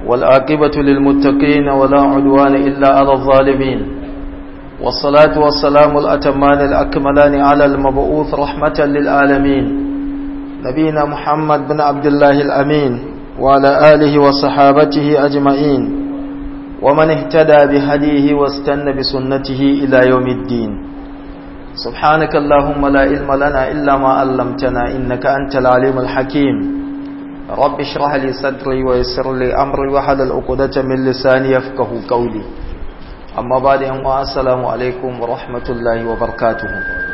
والعاقبة للمتقين ولا عدوان إلا على الظالمين والصلاة والسلام الأتمان الأكملان على المبعوث رحمة للعالمين نبينا محمد بن عبد الله الأمين وعلى آله وصحابته أجمعين ومن اهتدى بهديه واستنى بسنته إلى يوم الدين سبحانك اللهم لا علم لنا إلا ما علمتنا إنك أنت العليم الحكيم رب اشرح لي صدري ويسر لي أمري وحلل عقدة من لساني يفقه قولي أما بعد السلام عليكم ورحمة الله وبركاته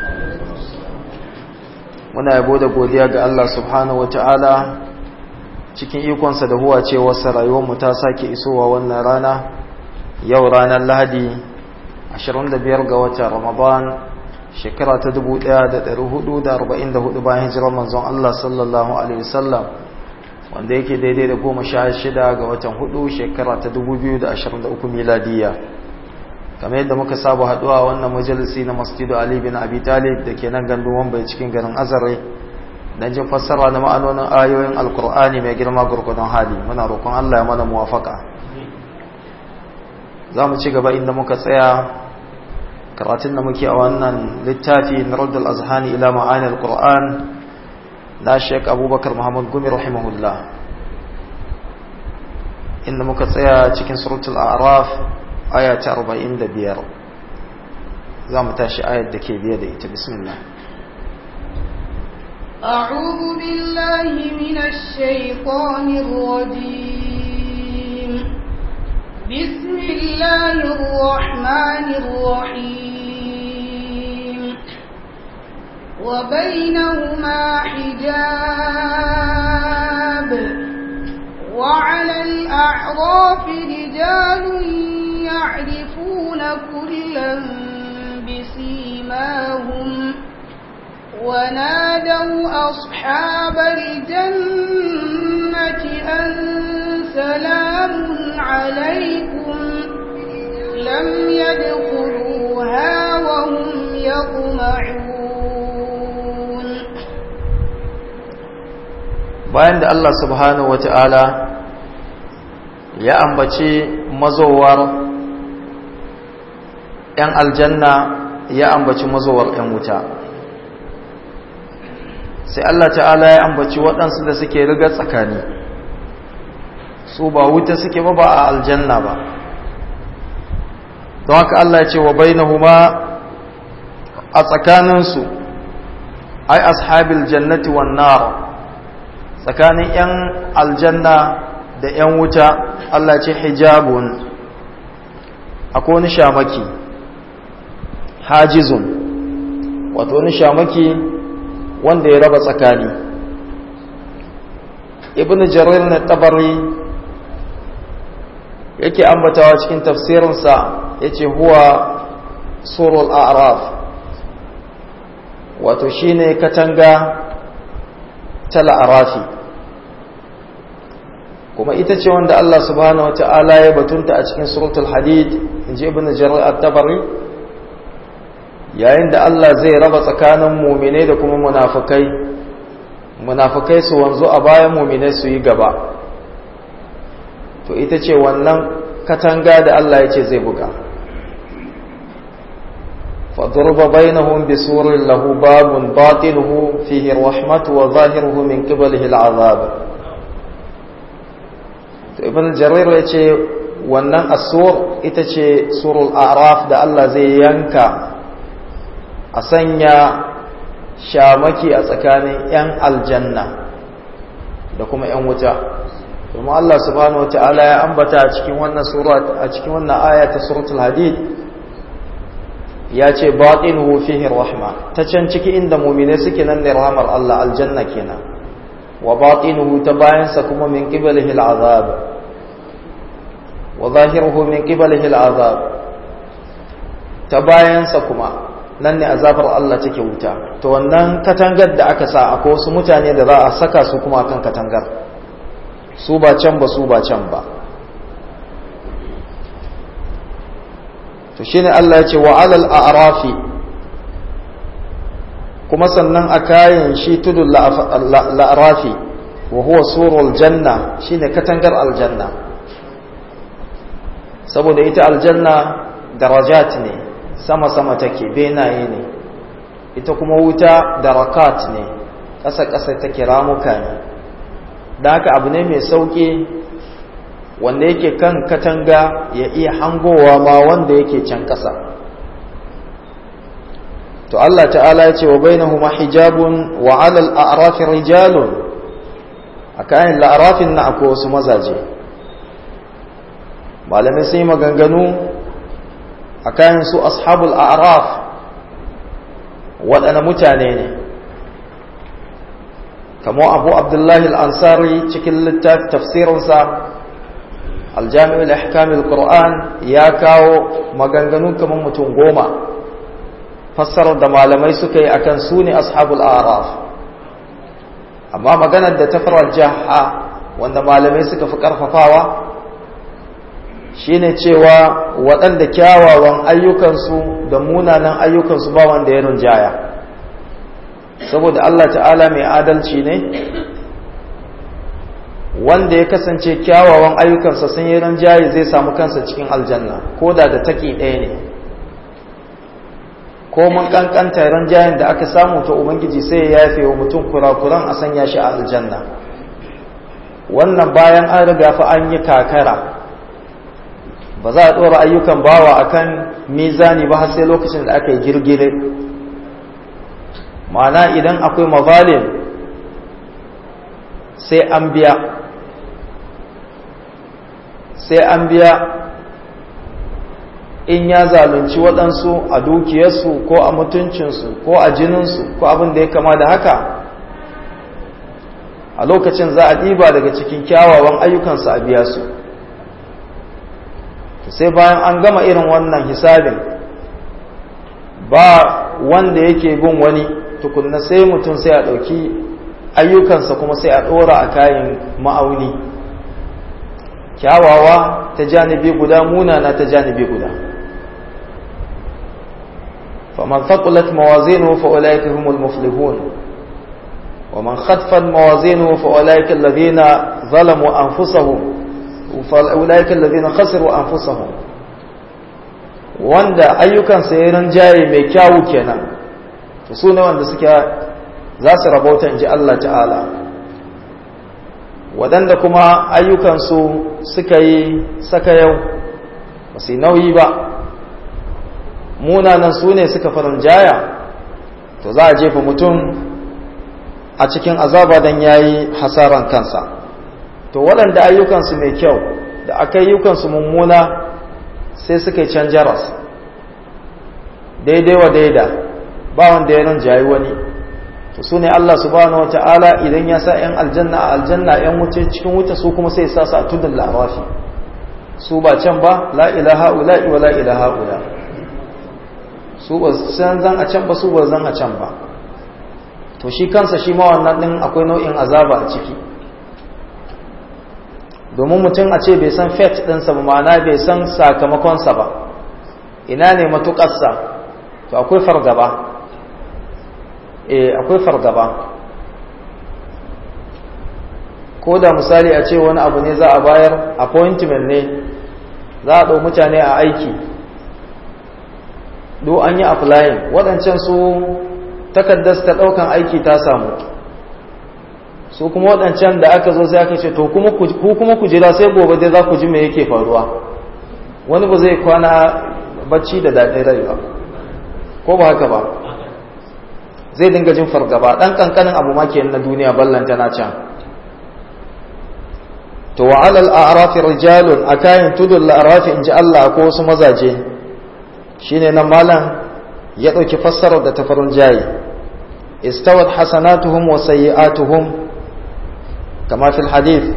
muna yabo da godiya ga Allah subhanahu wataala cikin ikonsa da huwa ce wasu rayuwarmu ta sake isowa wannan rana yau ranar lahadi 25 ga watan ramadan shekara ta 1444 bayan hijirar manzon Allah sallallahu alaihi wasallam wanda yake daidai da goma sha shida ga watan hudu shekara ta 2023 miladiya kamar yadda muka saba haduwa wannan majalisi na masjidu Ali bin Abi Talib da ke nan gandun Wambai cikin garin Azare dan jin fassara na ma'anonin ayoyin Alkur'ani mai girma gurgudun hali muna roƙon Allah ya mana muwafaka za mu ci gaba inda muka tsaya karatun da muke a wannan littafi na Raddul Azhani ila ma'ani Alkur'an na Sheikh Abubakar Muhammad Gumi rahimahullah inda muka tsaya cikin suratul A'raf aya ta 45 za mu tashi ayar da ke biye da ita bismillah أعوذ بالله من الشيطان الرجيم بسم الله الرحمن الرحيم وبينهما حجاب وعلى الأعراف رجال يعرفون كلا بسيماهم ونادوا أصحاب الجنة أن سلام عليكم لم يدخلوها وهم يطمعون bayan da Allah subhanahu wata'ala ya ambaci mazowar 'yan aljanna ya ambaci mazowar 'yan wuta sai Allah ta'ala ya ambaci waɗansu da suke riga tsakani su ba wuta suke ba ba a aljanna ba don haka Allah ya ce wa bainahuma a tsakaninsu ai ashabil jannati wan nar tsakanin 'yan aljanna da 'yan wuta Allah ce hijabun akwai wani shamaki hajizun wato wani shamaki wanda ya raba tsakani ibn jarir na tabari yake ambatawa cikin tafsirinsa ya ce huwa surul a'raf wato shine katanga ta la'arafi kuma ita ce wanda Allah subhanahu wa ta'ala ya batunta a cikin suratul hadid in ji ibn jarir at-tabari yayin da Allah zai raba tsakanin muminai da kuma munafukai munafukai su wanzu a bayan muminai su yi gaba to ita ce wannan katanga da Allah ya ce zai buga فضرب بينهم بسور له باب باطنه فيه الرحمة وظاهره من قبله العذاب ابن جرير yace wannan asur ita ce surul a'raf da Allah zai yanka a sanya shamaki a tsakanin 'yan aljanna da kuma 'yan wuta kuma Allah subhanahu wataala ya ambata a cikin wannan sura a cikin wannan aya ta suratul hadid ya ce baɗinuhu fihi rahma ta can ciki inda mumine suke nan ne rahmar Allah aljanna kenan wa baɗinuhu ta bayansa kuma min qibalihi al'azab wa zahiruhu min qibalihi al'azab ta bayansa kuma nan ne azabar Allah take wuta to wannan katangar da aka sa akwai wasu mutane da za a saka su kuma akan katangar su ba can ba su ba can ba to shine Allah ya ce wa alal a'rafi kuma sannan a kayan shi tudun la'arafi wa huwa surul janna shine katangar aljanna saboda ita aljanna darajat ne sama-sama take benaye ne ita kuma wuta darakat ne ƙasa-ƙasa take ramuka ne da haka abu ne mai sauƙi wanda yake kan katanga ya iya hangowa ma wanda yake can ƙasa to Allah ta'ala ya ce wa bainahuma hijabun wa 'alal a'rafi rijalun akan la'arafin na akwai wasu mazaje malamai sai maganganu akan su ashabul a'raf waɗanne mutane ne kamar abu abdullahi al'ansari cikin littafi tafsirinsa aljami'ul ahkamil qur'an ya kawo maganganu kamar mutum goma fassarar da malamai suka yi akan su ne ashabul araf amma maganar da ta farar jaha wanda malamai suka fi karfafawa shine cewa waɗanda kyawawan ayyukansu da munanan ayyukansu ba wanda ya rinjaya saboda Allah ta'ala mai adalci ne wanda ya kasance kyawawan ayyukansa sun yi rinjaye zai samu kansa cikin aljanna ko da da taki ɗaya ne ko mun kankanta rinjayen da aka samu ta ubangiji sai ya yafe wa mutum kurakuran a sanya shi a aljanna wannan bayan an riga fa an yi kakara ba za a ɗora ayyukan bawa akan mizani ba har sai lokacin da aka yi girgire ma'ana idan akwai mazalim sai an biya sai an biya in ya zalunci waɗansu a dukiyarsu ko a mutuncinsu ko a jininsu ko abin da ya kama da haka a lokacin za a ɗiba daga cikin kyawawan ayyukansu a biya su sai bayan an gama irin wannan hisabin ba wanda yake bin wani tukunna sai mutum sai a ɗauki ayyukansa kuma sai a ɗora a kayan ma'auni kyawawa ta janibi guda munana ta janibi guda faman faqulat mawazinuhu fa ulaika humul muflihun wa man khaffat mawazinuhu fa ulaika alladhina zalamu anfusahum fa ulaika alladhina khasiru anfusahum wanda ayyukansa ya rinjaye mai kyawu kenan to su ne wanda suke za su rabauta in ji Allah ta'ala waɗanda kuma ayyukansu suka yi saka yau ba su nauyi ba munanan su ne suka farin jaya to za a jefa mutum a cikin azaba don ya yi hasaran kansa to waɗanda ayyukansu mai kyau da aka ayyukansu mummuna sai suka yi can jaras daidai wa daida ba wanda ya jayi wani to su ne Allah subhanahu wa ta'ala idan ya sa ‘yan aljanna a aljanna ‘yan wuce cikin wuta su kuma sai sa su a tudun larafi su ba can ba la ilaha ula'i wa la ilaha ula su ba san zan a can ba su ba zan a can ba to shi kansa shi ma wannan ɗin akwai nau'in azaba a ciki domin mutum a ce bai san fet ɗinsa ba ma'ana bai san sakamakonsa ba ina ne matuƙarsa to akwai fargaba eh akwai fargaba ko da misali a ce wani abu ne za a bayar appointment ne za a ɗau mutane a aiki do an yi applying waɗancan su takardar ta ɗaukan aiki ta samu su kuma waɗancan da aka zo sai aka ce to ku kuma ku jira sai gobe dai za ku ji me yake faruwa wani ba zai kwana bacci da daɗin rai ba ko ba haka ba zai dinga jin fargaba ɗan ƙanƙanin abu ma na duniya ballanta na can to wa alal a'rafi rijalun akayin tudul a'rafi in ji Allah ko wasu mazaje shine nan malam ya ɗauki fassarar da tafarin jayi istawat hasanatuhum wa sayyi'atuhum kama fil hadith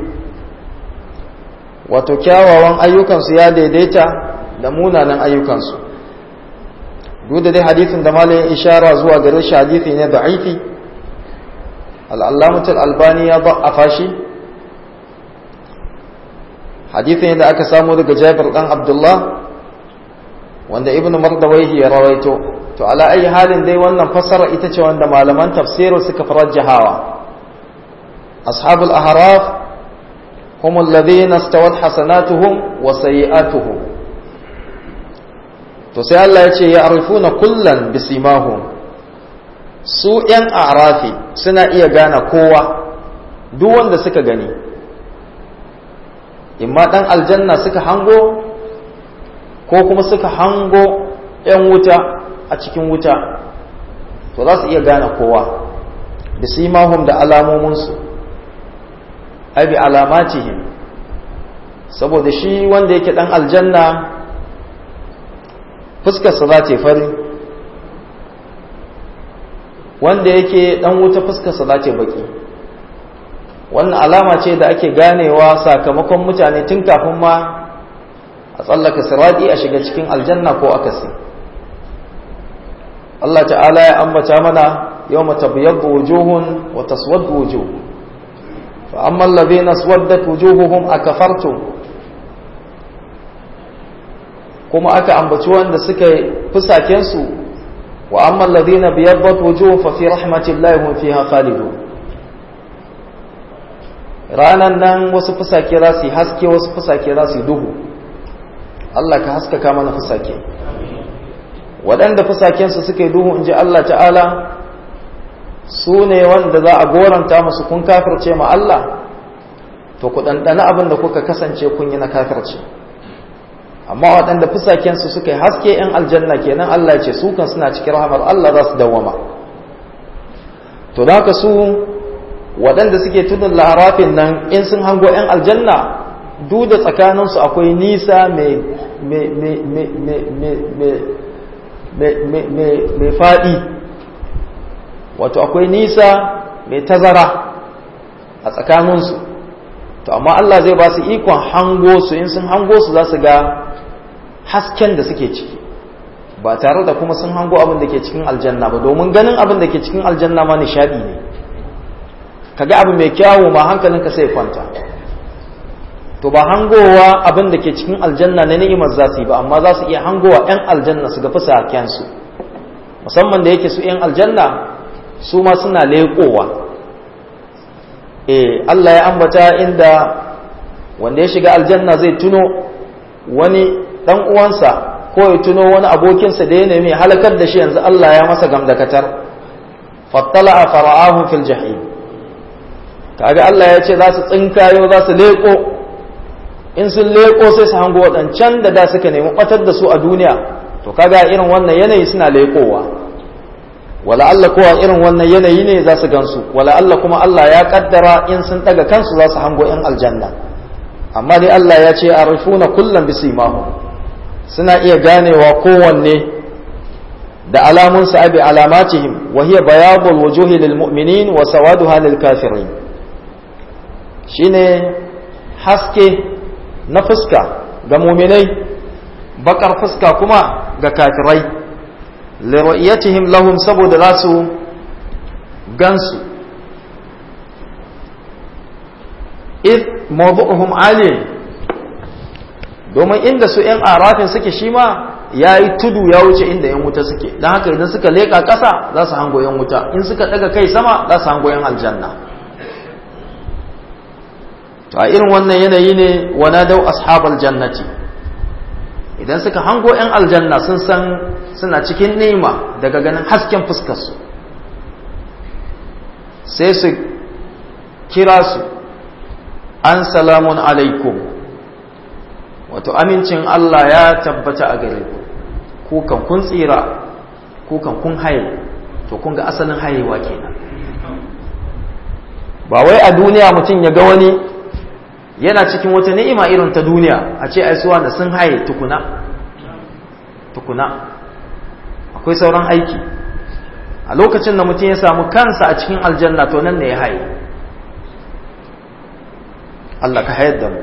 wato kyawawan ayyukansu ya daidaita da munanan ayyukansu duk da dai hadithin da malayin ishara zuwa gare shi hadithi ne da'ifi al'allamatul albani ya ba'afa shi hadithi ne da aka samu daga jabir dan abdullah wanda ibnu mardawaihi ya rawaito to ala ayi halin dai wannan fassara ita ce wanda malaman tafsiru suka farajjahawa ashabul ahraf هم الذين استوت حسناتهم وسيئاتهم to sai Allah ya ce ya arifuna kullan bisimahum su ‘yan arafi suna iya gane kowa duk wanda suka gani imma ɗan aljanna suka hango ko kuma suka hango ‘yan wuta a cikin wuta to za su iya gane kowa bisimahum da alamominsu abi alamatihim saboda shi wanda yake ɗan aljanna fuskarsa za ta fari wanda yake dan wuta fuskarsa za ta baki wannan alama ce da ake ganewa sakamakon mutane tun kafin ma a tsallaka siradi a shiga cikin aljanna ko akasi Allah ta'ala ya ambata mana yawma tabyaddu wujuhun wa taswaddu wujuh fa amma alladhina aswaddat wujuhuhum akafartum kuma aka ambaci wanda suka fusaken su wa amma alladhina biyaddat wujuhum fa fi rahmatillahi hum fiha khalidun ranan nan wasu fusake za su haske wasu fusake za su duhu Allah ka haskaka mana fusake waɗanda fusaken su suka yi duhu inji Allah ta'ala su ne wanda za a goranta musu kun kafirce ma Allah to ku ɗanɗana abin da kuka kasance kun yi na kafirce amma waɗanda fusakensu suka yi haske ‘yan aljanna kenan Allah ce su kan suna cikin rahamar Allah za su dawama to da haka su waɗanda suke tudun larafin nan in sun hango ‘yan aljanna duk da tsakaninsu akwai nisa mai faɗi wato akwai nisa mai tazara a tsakaninsu to amma Allah zai ba su ikon hango su in sun hango su za su ga hasken da suke ciki ba tare da kuma sun hango abin da ke cikin aljanna ba domin ganin abin da ke cikin aljanna ma nishadi ne kaga abu mai kyawu ma hankalinka sai kwanta to ba hangowa abin da ke cikin aljanna na ni'imar za su yi ba amma za su iya hangowa 'yan aljanna su ga fusakensu musamman da yake su 'yan aljanna su ma suna leƙowa eh Allah ya ambata inda wanda ya shiga aljanna zai tuno wani dan uwansa ko ya tuno wani abokinsa da ya nemi halakar da shi yanzu Allah ya masa gamdakatar fattala fara'ahu fil jahim kaga Allah ya ce za su tsinkayo za su leko in sun leko sai su hango wadancan da da suka nemi batar da su a duniya to kaga irin wannan yanayi suna lekowa wala Allah kowa irin wannan yanayi ne za su gansu wala Allah kuma Allah ya kaddara in sun daga kansu za su hango yan aljanna amma dai Allah ya ce arifuna kullum bisimahu suna iya ganewa kowanne da alamun sa abi alamatihim wa hiya bayadul wujuhi lil mu'minin wa sawaduha lil kafirin shine haske na fuska ga mu'minai bakar fuska kuma ga kafirai li ru'yatihim lahum saboda zasu gansu id mawdu'uhum ali domin inda su ‘yan arafin suke shi ma ya yi tudu ya wuce inda ‘yan wuta suke don haka idan suka leƙa ƙasa za su hango ‘yan wuta in suka ɗaga kai sama za su hango ‘yan aljanna to a irin wannan yanayi ne wana dau ashabal jannati idan suka hango ‘yan aljanna sun san suna cikin nema daga ganin hasken fuskarsu sai su kira su an salamun alaikum wato amincin Allah ya tabbata a gare ku kan kun tsira ku kan kun haye to kun ga asalin hayewa kenan ba wai a duniya mutum ya ga wani yana cikin wata ni'ima irin ta duniya a ce ai suwa da sun haye tukuna tukuna akwai sauran aiki a lokacin da mutum ya samu kansa a cikin aljanna to nan ne ya haye Allah ka hayar da mu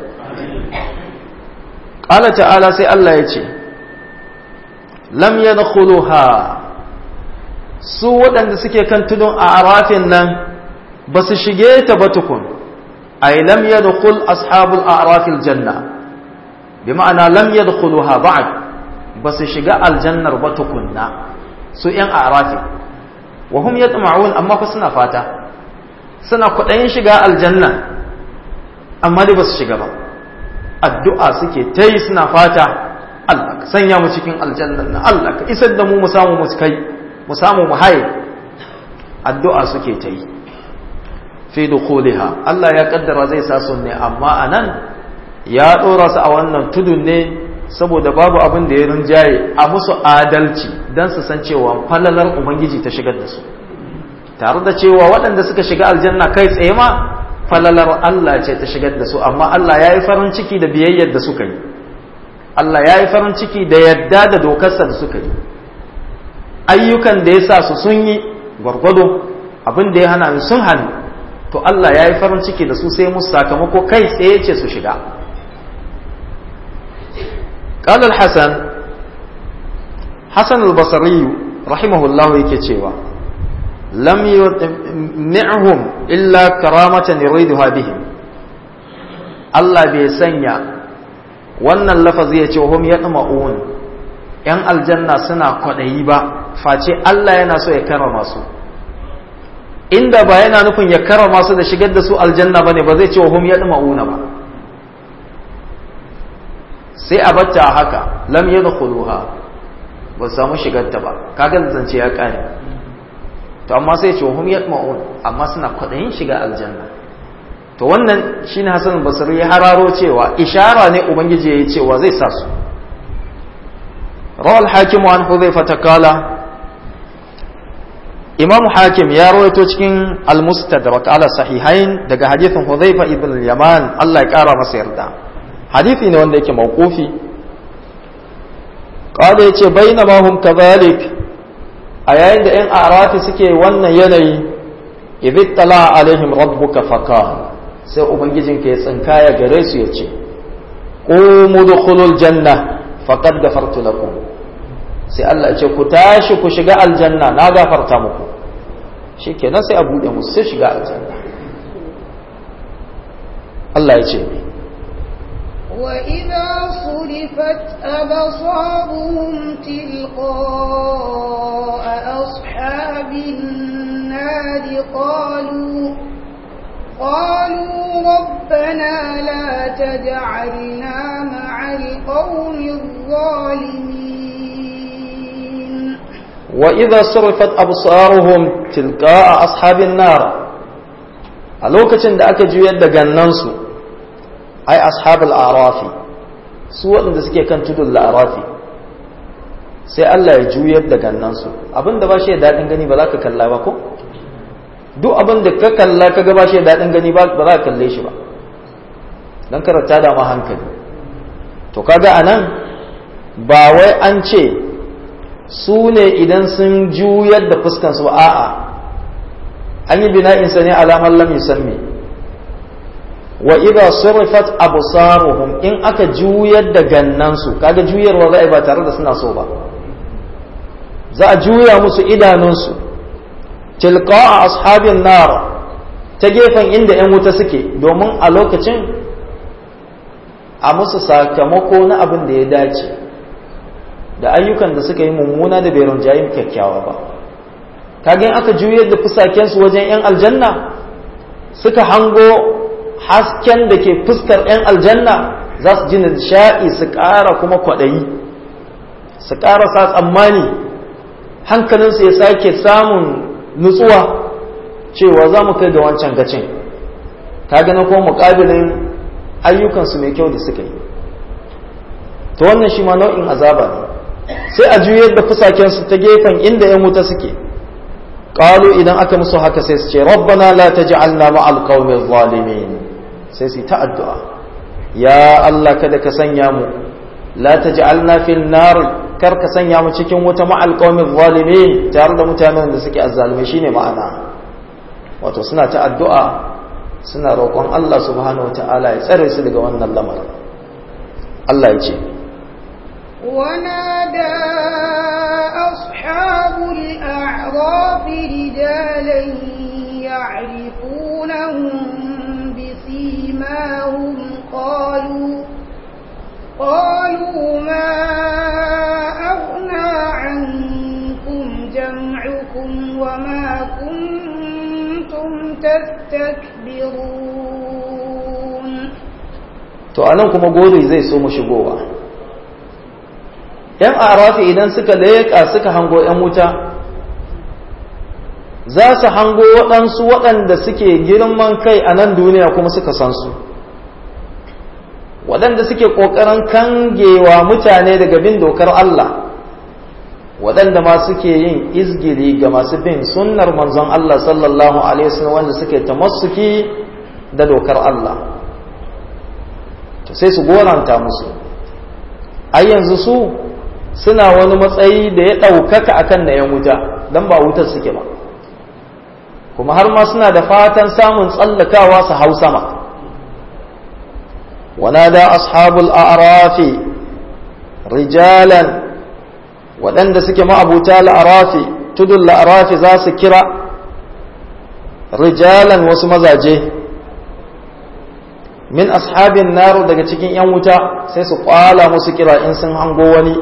ƙala ta'ala sai Allah ya ce lam yadkhuluha su waɗanda suke kan tudun a arafin nan ba su shige ta ba tukun ay lam yadkhul ashabul a'rafil janna bi ma'ana lam yadkhuluha ba'd ba su shiga aljannar ba tukunna su yan a'rafi wa hum yatma'un amma fa suna fata suna kudayin shiga aljanna amma dai ba su shiga ba addu'a suke ta yi suna fata Allah ka sanya mu cikin aljannan na Allah ka isar da mu mu samu mu kai mu samu mu haye addu'a suke ta yi fi dukhuliha Allah ya kaddara zai sa su ne amma anan ya dora su a wannan tudun ne saboda babu abin da ya rinjaye a musu adalci dan su san cewa falalar ubangiji ta shigar da su tare da cewa waɗanda suka shiga aljanna kai tsaye ma falalar Allah ce ta shigar da su amma Allah ya yi farin ciki da biyayyar da suka yi Allah ya yi farin ciki da yadda da dokarsa da suka yi ayyukan da ya sa su sun yi gwargwado abin da ya hana sun hannu to Allah ya yi farin ciki da su sai musu sakamako kai tsaye ce su shiga قال الحسن حسن البصري رحمه الله yake cewa lam yutmi'hum illa karamatan yuriduha bihim Allah bai sanya wannan lafazi ya ce hum yatma'un yan aljanna suna kwadayi ba face Allah yana so ya karama su inda ba yana nufin ya karama su da shigar da su aljanna bane ba zai ce hum yatma'una ba sai a batta haka lam yadkhuluha ba samu shigar ta ba kaga zance ya kare to amma sai ce hum yatma'un amma suna kwadayin shiga aljanna to wannan shine Hassan Basri ya hararo cewa ishara ne ubangiji yayi cewa zai sa su rawal hakim an hudhaifa takala imam hakim ya rawaito cikin al-mustadrak ala sahihain daga hadithin hudhaifa ibn al-yaman Allah ya kara masa yarda hadithi ne wanda yake mawqufi qala yace bainama hum kadhalik a yayin da 'yan arafi suke wannan yanayi idh tala alaihim rabbuka faqala sai ubangijinka ya tsinkaya gare su ya ce qumu dukhulul janna faqad ghafartu lakum sai Allah ya ce ku tashi ku shiga aljanna na gafarta muku shikenan sai a bude musu sai shiga aljanna Allah ya ce وإذا صرفت أبصارهم تلقاء أصحاب النار قالوا قالوا ربنا لا تجعلنا مع القوم الظالمين وإذا صرفت أبصارهم تلقاء أصحاب النار a lokacin da aka juyar da gannansu ai ashabul arafi su waɗanda suke kan tudun la'arafi sai Allah ya juyar da gannansu abinda ba shi da daɗin gani ba za ka kalla ba ko duk abin da ka kalla ka ga ba shi da daɗin gani ba za ka kalle shi ba don karanta da ma hankali to kaga anan ba wai an ce su ne idan sun juyar da fuskansu ba a'a an yi bina'insa ne alamar lam yusammi wa idha surifat absaruhum in aka juyar da gannansu kaga juyarwa za a yi ba tare da suna so ba za a juya musu idanunsu tilqa'a ashabin nar ta gefen inda yan wuta suke domin a lokacin a musu sakamako na abin da ya dace da ayyukan da suka yi mummuna da bai rinjayin kyakkyawa ba kaga in aka juyar da fusakensu wajen yan aljanna suka hango hasken da ke fuskar 'yan aljanna za su ji nishaɗi su ƙara kuma kwaɗayi su ƙara sa tsammani hankalinsu ya sake samun nutsuwa cewa za mu kai ga wancan gacin ta gana kuma muƙabilin ayyukansu mai kyau da suka yi ta wannan shi ma nau'in azaba ne sai a juyar da fusakensu ta gefen inda 'yan wuta suke ƙalu idan aka musu haka sai su ce rabbana la taj'alna ma'al qaumi zalimin sai su ta addu'a ya Allah kada ka sanya mu la taj'alna fil nar kar ka sanya mu cikin wuta ma'al qaumi zalimin tare da mutanen da suke azzalumai shine ma'ana wato suna ta addu'a suna roƙon Allah subhanahu wata'ala ya tsare su daga wannan lamarin Allah ya ce ونادى أصحاب الأعراف رجالا يعرفونهم بسيماهم قالوا قالوا ما أغنى عنكم جمعكم وما كنتم تستكبرون to anan kuma gori zai so mu shigowa 'yan arafi idan suka leƙa suka hango 'yan wuta za su hango waɗansu waɗanda suke girman kai a nan duniya kuma suka san su waɗanda suke ƙoƙarin kangewa mutane daga bin dokar Allah waɗanda ma suke yin izgiri ga masu bin sunnar manzon Allah sallallahu alaihi wasallam wanda suke tamassuki da dokar Allah to sai su goranta musu ai yanzu su suna wani matsayi da ya ɗaukaka akan na 'yan wuta don ba wutar suke ba kuma har ma suna da fatan samun tsallakawa su hau sama ونادى أصحاب الأعراف رجالا waɗanda suke ma'abuta la'arafi tudun la'arafi za su kira rijalan wasu mazaje min ashabin naru daga cikin 'yan wuta sai su kwala musu kira in sun hango wani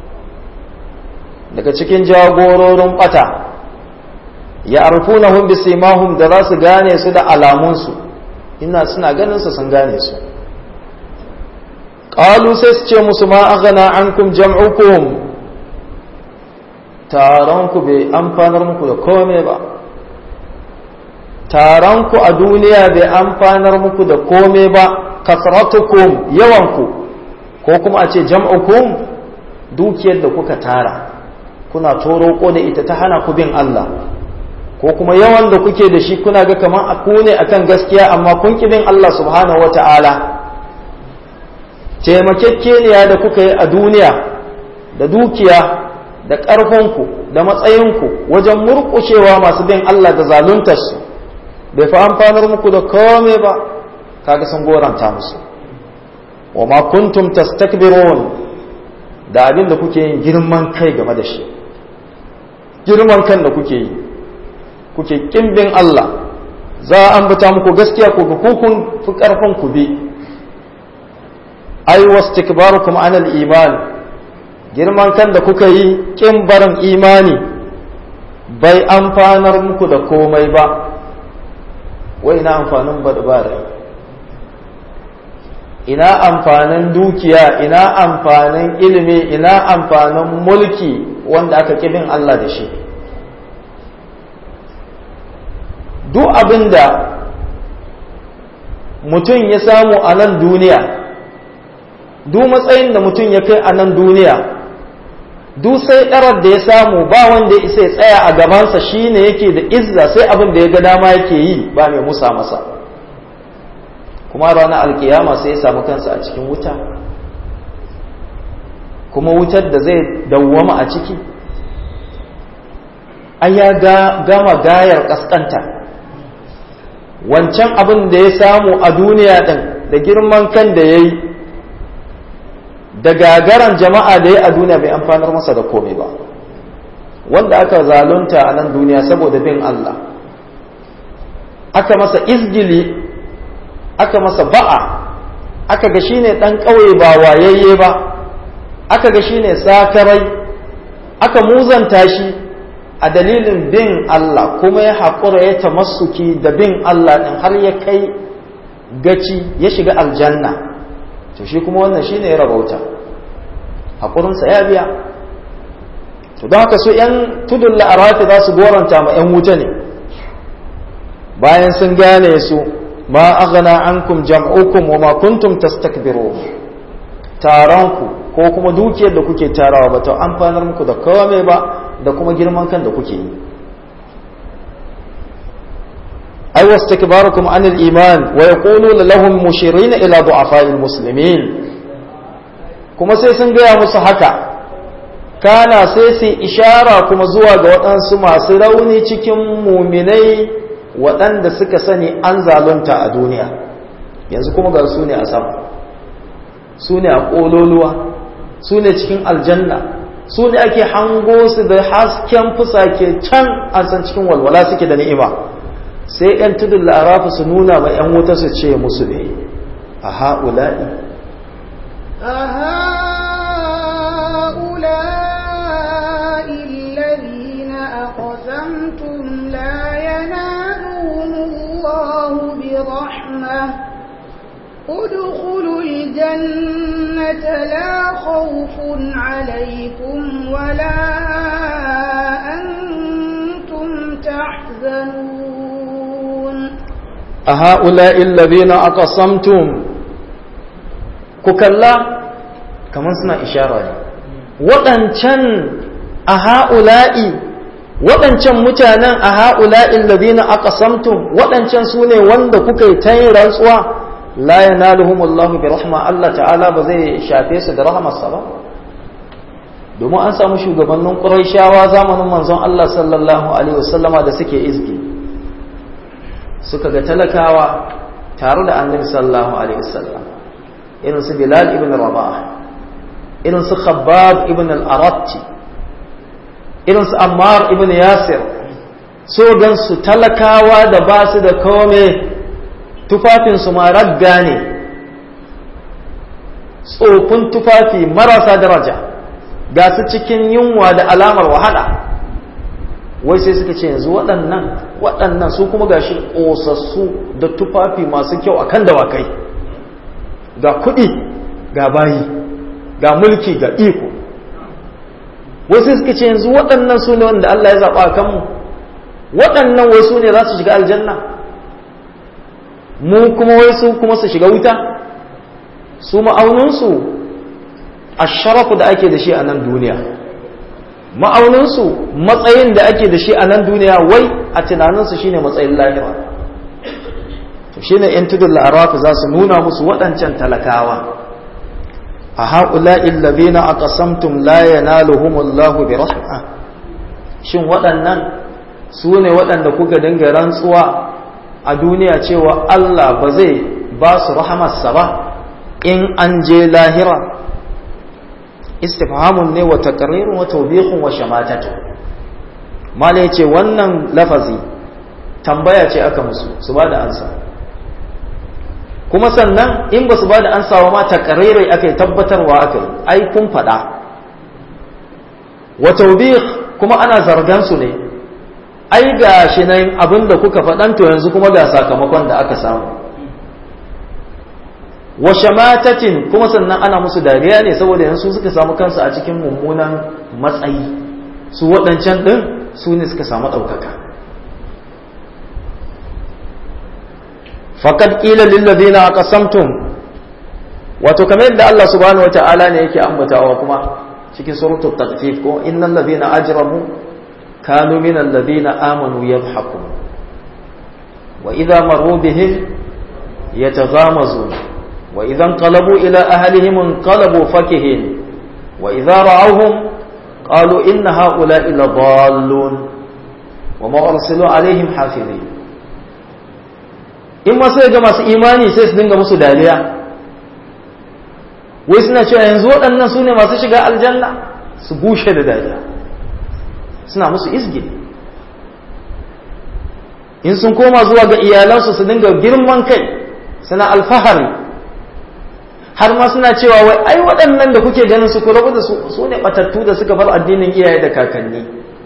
daga cikin jagororin bata ya arfunahum bisimahum da za su gane su da alamunsu ina suna ganin su sun gane su qalu sai su ce musu ma aghna ankum jam'ukum taron ku bai amfanar muku da kome ba taron ku a duniya bai amfanar muku da kome ba kasratukum yawanku ko kuma a ce jam'ukum dukiyar da kuka tara kuna toroko da ita ta hana ku bin Allah ko kuma yawan da kuke da shi kuna ga kamar a ku ne akan gaskiya amma kun ki bin Allah subhanahu wata'ala taimakekeniya da kuka yi a duniya da dukiya da ƙarfinku da matsayinku wajen murƙushewa masu bin Allah da zaluntarsu bai fi amfanar muku da kome ba kaga sun goranta musu wa ma kuntum tastakbirun da abin da kuke yin girman kai game da shi girman kan da kuke yi kuke kimbin Allah za a ambata muku gaskiya ku ga kukun fi ƙarfin ku bi ai wastikbarukum anal iman girman kan da kuka yi kin barin imani bai amfanar muku da komai ba wai ina amfanin badbara ina amfanin dukiya ina amfanin ilimi ina amfanin mulki wanda aka kibin Allah da shi duk abinda mutum ya samu a nan duniya duk matsayin da mutum ya kai a nan duniya duk sai ɗarar da ya samu ba wanda ya isa ya tsaya a gabansa shine yake da izza sai abin da ya ga dama yake yi ba mai musa masa kuma ranar alkiyama sai ya samu kansa a cikin wuta kuma wutar da zai dawwama a ciki ai ya gama gayar kaskanta wancan abin da ya samu a duniya ɗin da girman kan da ya yi da gagaran jama'a da ya a duniya bai amfanar masa da komai ba wanda aka zalunta a nan duniya saboda bin Allah aka masa izgili aka masa ba'a aka ga shine ɗan ƙauye ba wayayye ba aka ga shine sakarai aka muzanta shi a dalilin bin Allah kuma ya haƙura ya tamassuki da bin Allah ɗin har ya kai gaci ya shiga aljanna to shi kuma wannan shine ya rabauta haƙurinsa ya biya to don haka su ‘yan tudun la'arafi za su goranta ma ‘yan wuta ne bayan sun gane su ma aghna ankum jam'ukum wa ma kuntum tastakbiru taronku ko kuma dukiyar da kuke tarawa ba ta amfanar muku da kawame ba da kuma girman kan da kuke yi ai wastakbarukum anil iman wa yaquluna lahum mushirina ila du'afa'il muslimin kuma sai sun gaya musu haka kana sai su ishara kuma zuwa ga waɗansu masu rauni cikin muminai waɗanda suka sani an zalunta a duniya yanzu kuma ga su ne a sama su ne a ƙololuwa su ne cikin aljanna su ne ake hango su da hasken fusake can an san cikin walwala suke da ni'ima sai 'yan tudun larafa su nuna ma 'yan wuta su ce musu ne a ha'ula'i أهؤلاء الذين أقسمتم لا ينالهم الله برحمة ادخلوا الجنة لا خوف عليكم ولا أنتم تحزنون أهؤلاء الذين أقسمتم كلا كمان سنا إشارة waɗancan a ha'ula'i waɗancan mutanen a ha'ula'in ladina aka samtum waɗancan su ne wanda kuka yi ta yin rantsuwa la ya naluhumullahu bi rahma Allah ta'ala ba zai shafe su da rahamarsa ba domin an samu shugabannin ƙuraishawa zamanin manzon Allah sallallahu alaihi wasallama da suke izgi suka ga talakawa tare da annabi sallallahu alaihi wasallam irin su Bilal ibn Rabah irin su Khabbab ibn al-Aratti irin su Ammar ibn Yasir so gan su talakawa da ba su da kome tufafin su ma ragga ne tsofin tufafi marasa daraja ga su cikin yunwa da alamar wahala wai sai suka ce yanzu waɗannan waɗannan su kuma gashi ƙosassu da tufafi masu kyau a kan dawakai ga kuɗi ga bayi ga mulki ga iko wai sai suka ce yanzu waɗannan su ne wanda Allah ya zaɓa a kanmu waɗannan wai su ne za su shiga aljanna mu kuma wai su kuma su shiga wuta su ma'auninsu a sharafu da ake da shi a nan duniya ma'auninsu matsayin da ake da shi a nan duniya wai a tunaninsu shine matsayin lahira to shine yan tudun la'arafi za su nuna musu waɗancan talakawa a haƙula'in labina a ƙasamtum la yanaluhumullahu bi rahma shin waɗannan su ne waɗanda kuka dinga rantsuwa a duniya cewa Allah ba zai ba su rahamarsa ba in an je lahira istifhamun ne wa taqrirun wa tawbihun wa shamatatu mala yace wannan lafazi tambaya ce aka musu su bada ansa kuma sannan in ba su bada ansa wa ma taqrirai aka yi tabbatarwa aka yi ai kun fada wa tawbih kuma ana zargan su ne ai ga shi nan abinda kuka faɗan to yanzu kuma ga sakamakon da aka samu wa shamatatin kuma sannan ana musu dariya ne saboda yanzu suka samu kansu a cikin mummunan matsayi su waɗancan ɗin su ne suka samu ɗaukaka faƙad ƙila lillazina aqasamtum wato kamar yadda Allah subhanahu wata'ala ne yake ambatawa kuma cikin suratul taqfif ko innal ladina ajramu kanu minal ladina amanu yadhhakun wa idza marru bihim yataghamazun وإذا انقلبوا إلى أهلهم انقلبوا فكهين وإذا رأوهم قالوا إن هؤلاء لضالون وما أرسلوا عليهم حافظين in ma sai ga masu imani sai su dinga musu dariya wai suna cewa yanzu waɗannan su ne masu shiga aljanna su bushe da dariya suna musu izgi in sun koma zuwa ga iyalansu su dinga girman kai suna alfahari har ma suna cewa wai ai waɗannan da kuke ganin su kula da su ne batattu da suka bar addinin iyaye da kakanni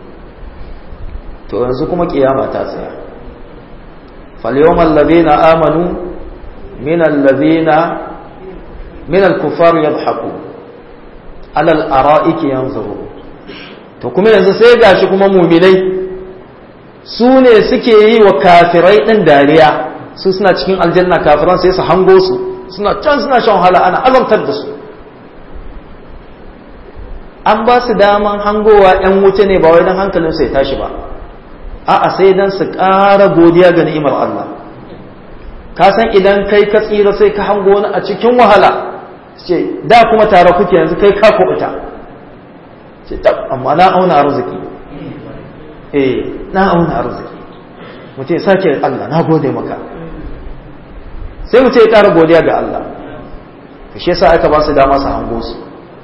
to yanzu kuma kiyama ta tsaya فاليوم الذين آمنوا من الذين من الكفار يضحكون على الأرائك ينظرون to kuma yanzu sai gashi kuma muminai su ne suke yi wa kafirai ɗin dariya su suna cikin aljanna kafiran sai su hango su suna can suna shan wahala ana azabtar da su an ba su daman hangowa 'yan wuce ne ba wai don hankalinsu ya tashi ba a'a sai dan su ƙara godiya ga ni'imar Allah ka san idan kai ka tsira sai ka hango wani a cikin wahala ce da kuma tare kuke yanzu kai ka kubuta ce tab amma na auna arziki eh na auna arziki mutum sake Allah na gode maka sai mutum ya ƙara godiya ga Allah to shi yasa aka ba su dama su hango su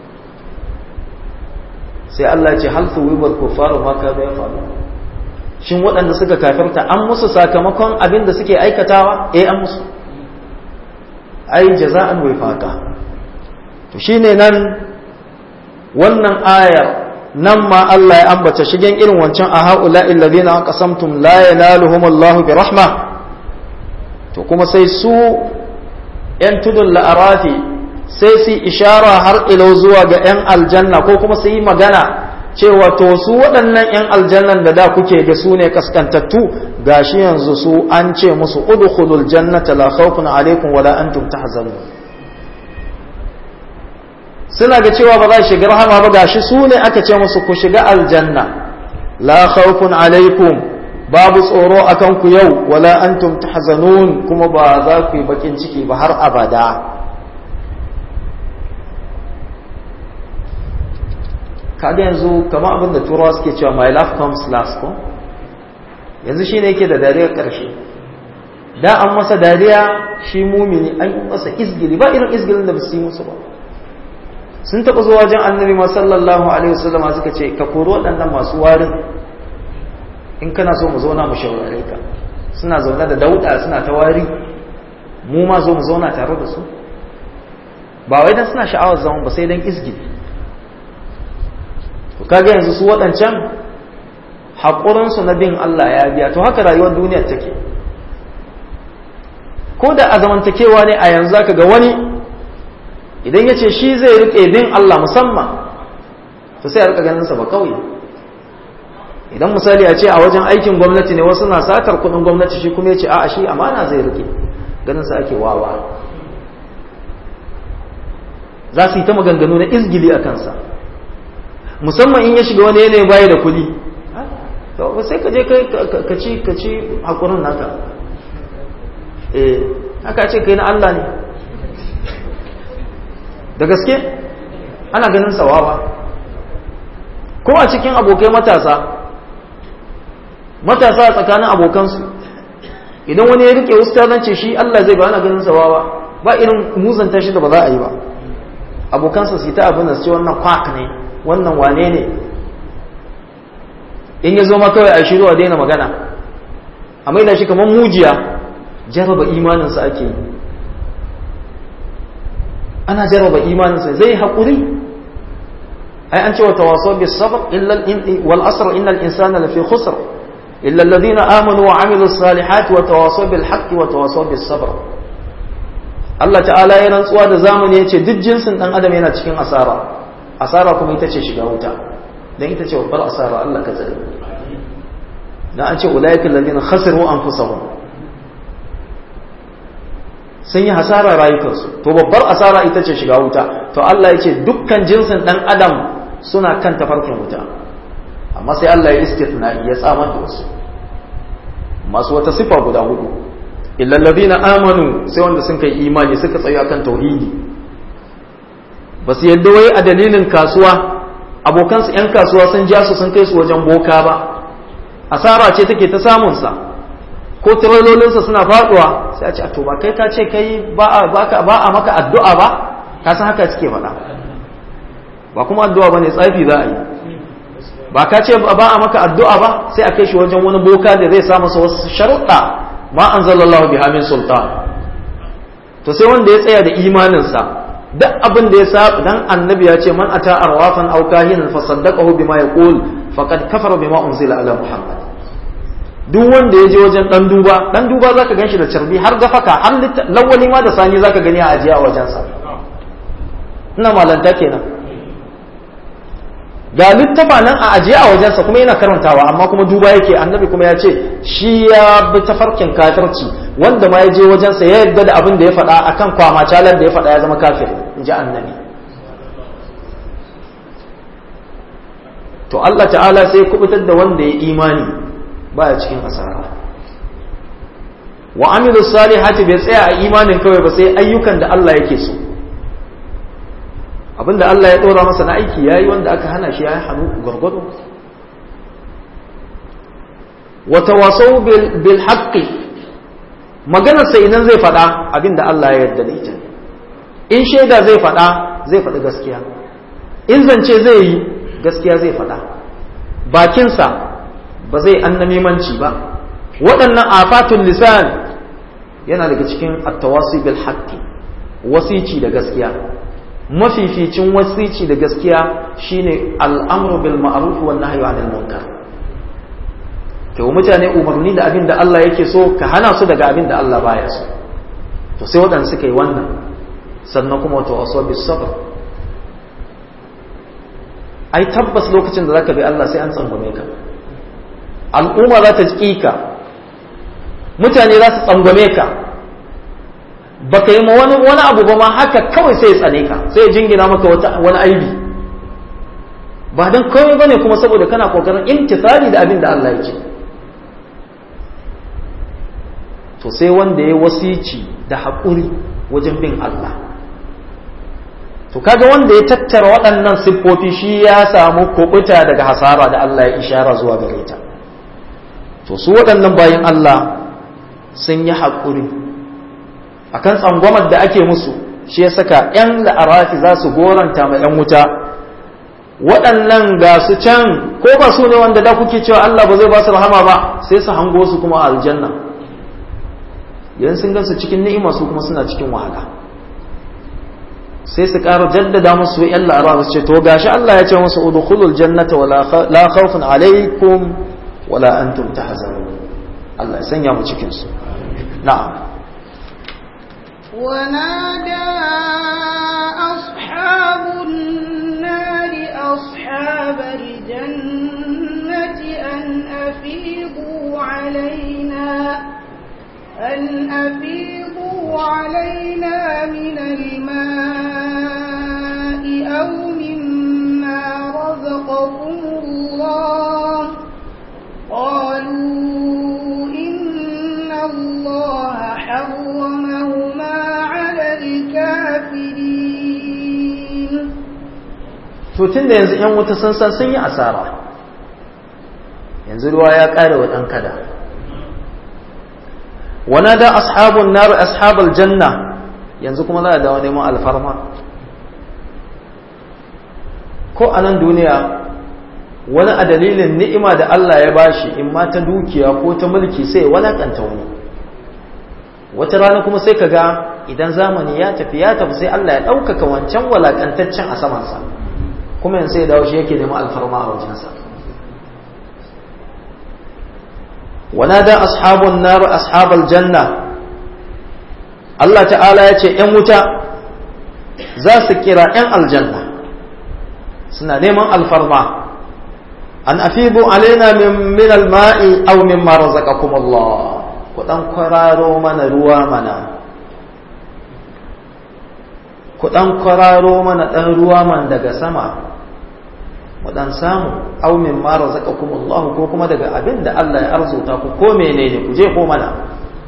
sai Allah ya ce hal tuwibal kufaru ma ka ya faru shin waɗanda suka kafirta an musu sakamakon abin da suke aikatawa eh an musu ai jaza'an wifaqa to shine nan wannan ayar nan ma Allah ya ambata shigen irin wancan a haula alladhina aqasamtum la yanaluhum Allah bi rahma to kuma sai su yan tudun la'arafi sai su ishara har ilo zuwa ga 'yan aljanna ko kuma su yi magana cewa to su waɗannan 'yan aljannan da da kuke ga su ne kaskantattu gashi yanzu su an ce musu udkhulul jannata la khawfun alaikum wala antum tahzanun suna ga cewa ba za su shiga rahama ba gashi su ne aka ce musu ku shiga aljanna la khawfun alaikum babu tsoro akan ku yau wala antum tahzanun kuma ba za ku yi bakin ciki ba har abada kaga yanzu kamar abin da turawa suke cewa my life comes last ko yanzu shine yake da dariyar karshe da an masa dariya shi mumini an masa izgili ba irin izgilin da ba su yi musu ba sun taɓa zuwa wajen annabi ma sallallahu alaihi wasallam suka ce ka kori waɗannan masu warin in kana so mu zauna mu shaurare ka suna zaune da dauda suna ta wari mu ma zo mu zauna tare da su ba wai dan suna sha'awar zaman ba sai dan izgili to kaga yanzu su waɗancan haƙurinsu na bin Allah ya biya to haka rayuwar duniyar take ko da a zamantakewa ne a yanzu zaka ga wani idan ya ce shi zai riƙe bin Allah musamman to sai a rika ganin sa ba kauye idan misali a ce a wajen aikin gwamnati ne wasu na satar kuɗin gwamnati shi kuma ya ce a'a shi amana zai riƙe ganin sa ake wawa za su yi ta maganganu na izgili a kansa musamman in ya shiga wani yanayi baya da kuɗi to sai ka je ka ci ka ci hakurin naka eh haka ce kai na Allah ne da gaske ana ganin sawawa ko a cikin abokai matasa matasa a tsakanin abokansu idan wani ya rike ustazance shi Allah zai ba ana ganin sawawa ba irin muzanta shi da ba za a yi ba abokansa su yi ta abin da su ce wannan kwak ne wannan wane ne in ya zo ma kawai a shiru a daina magana a maida shi kamar mujiya jarraba imaninsa ake yi ana jarraba imaninsa zai haƙuri ai an ce wa tawaso bis sabr illa wal asr innal insana lafi khusr illa alladhina amanu wa amilu salihati wa tawaso bil haqqi wa tawaso bis sabr Allah ta'ala ya rantsuwa da zamani ya ce duk jinsin dan adam yana cikin asara asara kuma ita ce shiga wuta dan ita ce babbar asara Allah ka tsare dan an ce ulaikal ladina khasiru anfusahum sun yi hasara rayukansu to babbar asara ita ce shiga wuta to Allah ya ce dukkan jinsin dan adam suna kan tafarkin wuta amma sai Allah ya istithna ya tsamar da wasu masu wata sifa guda hudu illal ladina amanu sai wanda sun kai imani suka tsaya kan tauhidi ba su yadda wai a dalilin kasuwa abokansu 'yan kasuwa sun ja su sun kai su wajen boka ba asara ce take ta samunsa ko tiralolinsa suna faduwa sai a ce to ba kai ka ce kai ba a maka addu'a ba ka san haka suke faɗa ba kuma addu'a ba ne tsafi za a yi ba ka ce ba a maka addu'a ba sai a kai shi wajen wani boka da zai sa masa wasu sharuɗa ma an zallallahu biha min sultan to sai wanda ya tsaya da imaninsa duk abin da ya sa dan annabi ya ce man ata arwafan aw kahinan fa saddaqahu bima yaqul faqad kafara bima unzila ala muhammad duk wanda ya je wajen dan duba dan duba zaka ganshi da carbi har gafaka har lawali ma da sani zaka gani a ajiya a wajensa ina malanta kenan ga littafa nan a ajiye a wajensa kuma yana karantawa amma kuma duba yake annabi kuma ya ce shi ya bi tafarkin kafirci wanda ma ya je wajensa ya yarda da abin da ya faɗa akan kwama calar da ya faɗa ya zama kafir in ji annabi to Allah ta'ala sai kubutar da wanda ya imani baya cikin asara wa amilu salihati bai tsaya a imanin kawai ba sai ayyukan da Allah yake so abinda Allah ya ɗora masa na aiki yayi wanda aka hana shi yayi hannu gwargwado wa tawasau bil haqqi maganar sa idan zai faɗa abinda Allah ya yarda da ita in shaida zai faɗa zai faɗi gaskiya in zance zai yi gaskiya zai faɗa bakinsa ba zai annamimanci ba waɗannan afatun lisan yana daga cikin at-tawasi bil haqqi wasici da gaskiya mafificin wasici da gaskiya shine al'amru bil ma'ruf wan nahyu 'anil munkar ke mutane umarni da abin da Allah yake so ka hana su daga abin da Allah baya so to sai waɗanda suka yi wannan sannan kuma wato wasu bis sabr ai tabbas lokacin da zaka bi Allah sai an tsangwame ka al'umma za ta ka mutane za su tsangwame ka baka yi ma wani wani abu ba ma haka kawai sai ya tsane ka sai ya jingina maka wani aibi ba don komai bane kuma saboda kana kokarin imtithali da abin da Allah ya ce to sai wanda ya wasici da haƙuri wajen bin Allah to kaga wanda ya tattara waɗannan siffofi shi ya samu kubuta daga hasara da Allah ya ishara zuwa gare ta to su waɗannan bayan Allah sun yi haƙuri akan tsangwamar da ake musu shi ya saka 'yan la'arafi za su goranta ma 'yan wuta waɗannan ga su can ko ba su ne wanda da kuke cewa Allah ba zai ba su rahama ba sai su hango su kuma a aljanna yan sun gansu cikin ni'ima su kuma suna cikin wahala sai su ƙara jaddada musu yan la'ara su ce to gashi Allah ya ce musu udkhulul jannata wala la khawfun alaikum wala antum tahzanun Allah ya sanya mu cikin su na'am ونادى أصحاب النار أصحاب الجنة أن أفيضوا علينا أن أفيضوا علينا من الماء أو مما رزقكم الله قالوا إن الله حرمهما على الكافرين to tun da yanzu ‘yan wuta sun san sun yi asara yanzu ruwa ya ƙare wa ɗan kada wana da ashabun naru ashabul janna yanzu kuma za a dawo neman alfarma ko a nan duniya wani a dalilin ni'ima da Allah ya bashi in ma ta dukiya ko ta mulki sai walakanta wani wata rana kuma sai ka ga idan zamani ya tafi ya tafi sai Allah ya ɗaukaka wancan walakantaccen a samansa kuma yanzu sai dawo shi yake neman alfarma a wajensa ونادى أصحاب النار أصحاب الجنة الله تعالى يتي ‘yan wuta za su kira ‘yan aljanna suna neman alfarma an afibu alaina min alma'i aw mimma razaqakum Allah ku dan kwararo mana ruwa mana ku dan kwararo mana dan ruwa man daga sama mu dan samu aw min ma razaqakum Allah ko kuma daga abin da Allah ya arzuta ku ko menene ku je ko mana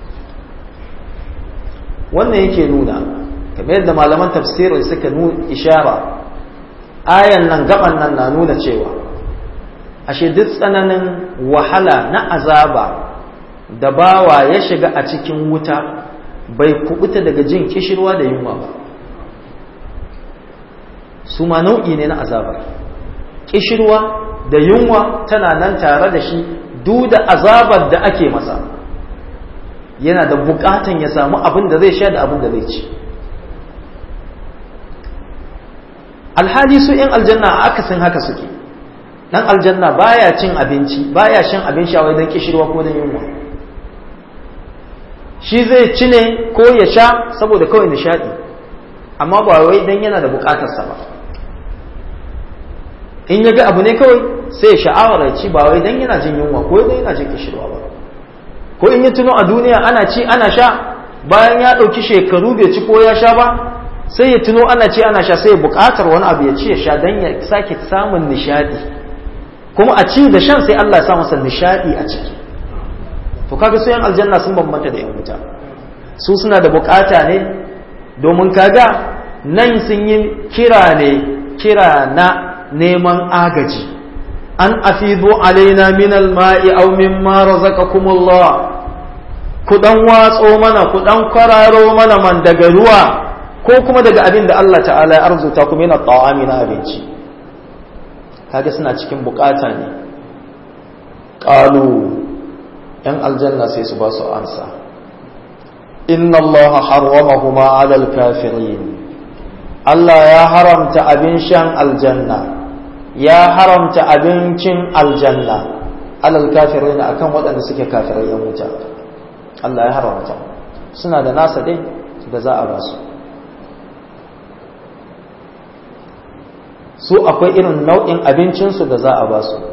wannan yake nuna kamar yadda malaman tafsiri suka nuna ishara ayan nan gaban nan na nuna cewa ashe duk tsananin wahala na azaba da bawa ya shiga a cikin wuta bai kubuta daga jin kishirwa da yunwa ba su ma nau'i ne na azabar kishirwa da yunwa tana nan tare da shi duk da azabar da ake masa yana da bukatan ya samu abin da zai sha da abin da zai ci alhali su yan aljanna a akasin haka suke dan aljanna baya cin abinci baya shan abin sha wai don kishirwa ko don yunwa shi zai ci ne ko ya sha saboda kawai nishadi amma ba wai dan yana da bukatarsa ba in ya ga abu ne kawai sai sha'awar ya ci ba wai dan yana jin yunwa ko dan yana jin kishirwa ba ko in ya tuno a duniya ana ci ana sha bayan ya ɗauki shekaru bai ci ko ya sha ba sai ya tuno ana ci ana sha sai ya buƙatar wani abu ya ci ya sha dan ya sake samun nishadi kuma a ci da shan sai Allah ya sa masa nishadi a ciki to kaga su yan aljanna sun bambanta da yan wuta su suna da buƙata ne domin kaga nan sun yi kira ne kira na neman agaji an afidu alaina min alma'i aw mimma razaqakumullah ku dan watso mana ku dan kwararo mana man daga ruwa ko kuma daga abin da Allah ta'ala ya arzuta kuma yana ta'ami na abinci kaga suna cikin bukata ne qalu yan aljanna sai su ba su ansa inna allaha harramahuma 'ala al-kafirin Allah ya haramta abin shan aljanna ya haramta abincin aljanna alal kafirai na akan waɗanda suke kafirai yan wuta Allah ya haramta suna da nasa dai da za a basu su akwai irin nau'in abincinsu da za a ba su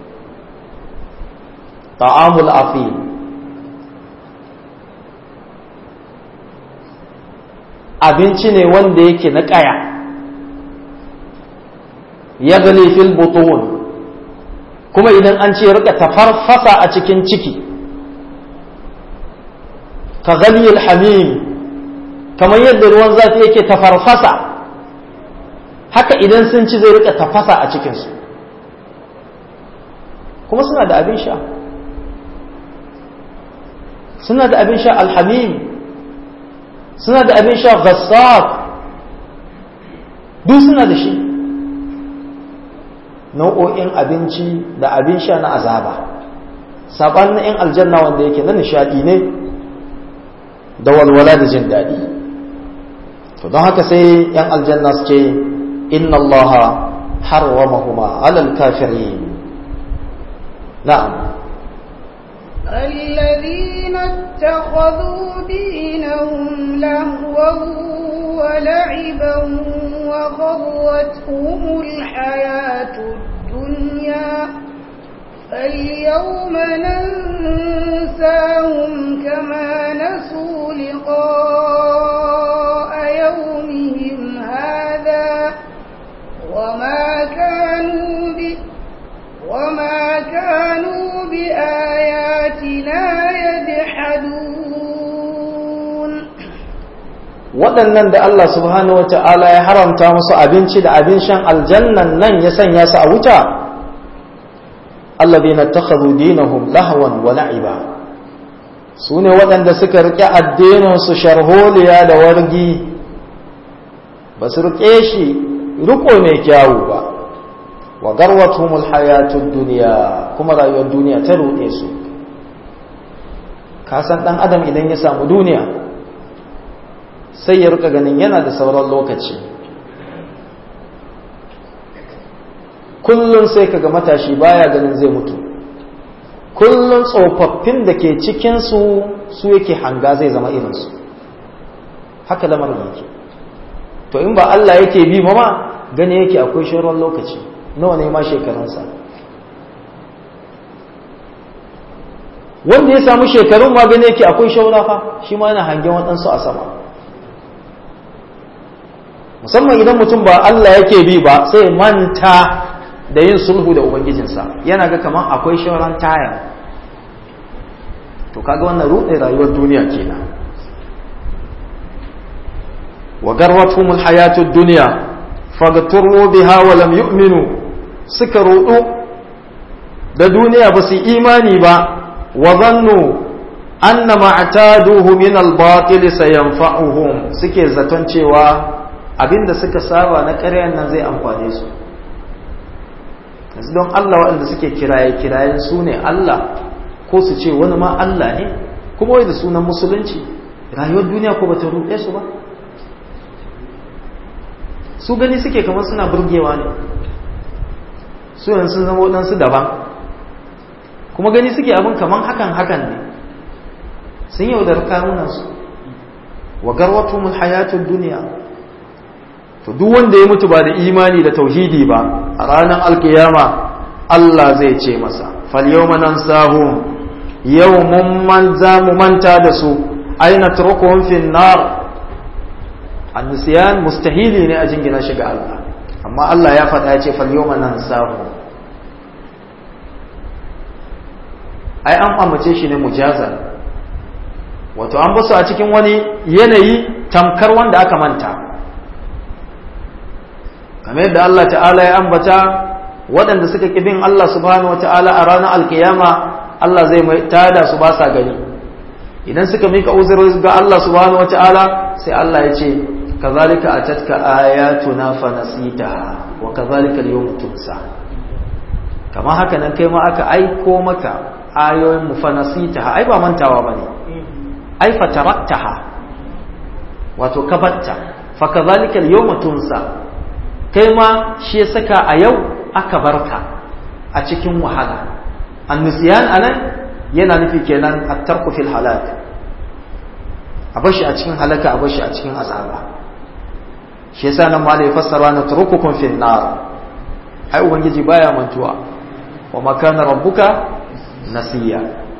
ta'amul afi abinci ne wanda yake na ƙaya ya gani fil butun kuma idan an ce rika tafarfasa a cikin ciki ka gani hamim kamar yadda ruwan zafi yake tafarfasa haka idan sun ci zai rika tafasa a cikinsu kuma suna da abin sha suna da abin sha alhamim suna da abin sha ghassaq duk suna da shi nau'o'in abinci da abin sha na azaba saɓanin 'yan aljanna wanda yake na nishaɗi ne da walwala da jin daɗi to don haka sai 'yan aljanna su ce inna allaha harwamahuma alal kafirin na'am الذين اتخذوا دينهم لهوا ولعبا وغرتهم الحياة الدنيا فاليوم ننساهم كما نسوا لقاء يومهم هذا وما كانوا به وما كانوا بآياتنا يجحدون waɗannan da Allah subhanahu wata'ala ya haramta musu abinci da abin shan aljannan nan ya sanya su a wuta alladhina takhadhu dinahum lahwan wa la'iba su ne waɗanda suka riƙe addinin su sharholiya da wargi ba su riƙe shi riko mai kyawu ba wa garwatumul hayatud duniya kuma rayuwar duniya ta ruɗe su ka san ɗan adam idan ya samu duniya sai ya rika ganin yana da sauran lokaci kullum sai kaga matashi baya ganin zai mutu kullum tsofaffin da ke cikinsu su yake hanga zai zama irinsu haka lamarin yake to in ba Allah yake bi ma ma gani yake akwai sauran lokaci nawa ne ma shekarunsa wanda ya samu shekarun ma gani yake akwai shaura fa shi ma yana hangen waɗansu a sama musamman idan mutum ba Allah yake bi ba sai manta da yin sulhu da ubangijinsa yana ga kaman akwai shauran taya to kaga wannan ruɗe rayuwar duniya kenan wa garwatumul hayatud dunya fagaturu biha wa lam yu'minu suka ruɗu da duniya ba su imani ba wa zannu anna ma'taduhu min al-batil sayanfa'uhum suke zaton cewa abinda suka saba na ƙaryan nan zai amfane su yanzu don Allah waɗanda suke kiraye kirayen su ne Allah ko su ce wani ma Allah ne kuma wai da sunan musulunci rayuwar duniya ko bata ruɗe su ba su gani suke kamar suna burgewa ne su yanzu sun zama waɗansu daban kuma gani suke abin kamar hakan hakan ne sun yaudar kanunansu wa garwatumul hayatud duniya to duk wanda ya mutu ba da imani da tauhidi ba a ranar alkiyama Allah zai ce masa fal yawma nansahum yau mun man za mu manta da su aina turkuhum fin nar annisiyan mustahili ne a jingina shi ga Allah amma Allah ya faɗa ya ce fal yawma nansahum ai an amince shi ne mujazal wato an basu a cikin wani yanayi tamkar wanda aka manta kamar yadda Allah ta'ala ya ambata waɗanda suka ƙi bin Allah subhanahu wa ta'ala a ranar alkiyama Allah zai mai tada su ba sa gani idan suka mika uzuri ga Allah subhanahu wa ta'ala sai Allah ya ce kazalika atatka ayatuna fa nasitaha wa kazalika al-yawma tunsa kama haka nan kai ma aka aiko maka ayoyin mu fa nasitaha ai ba mantawa bane ai fa taraktaha wato kabatta fa kazalika al-yawma tunsa kai ma shi ya saka a yau aka barka a cikin wahala annisiyan anan yana nufi kenan at-tarku fil halak a bashi a cikin halaka a bashi a cikin azaba shi yasa nan malai fassara na turukukum fil nar ai ubangiji baya mantuwa wa makana rabbuka nasiya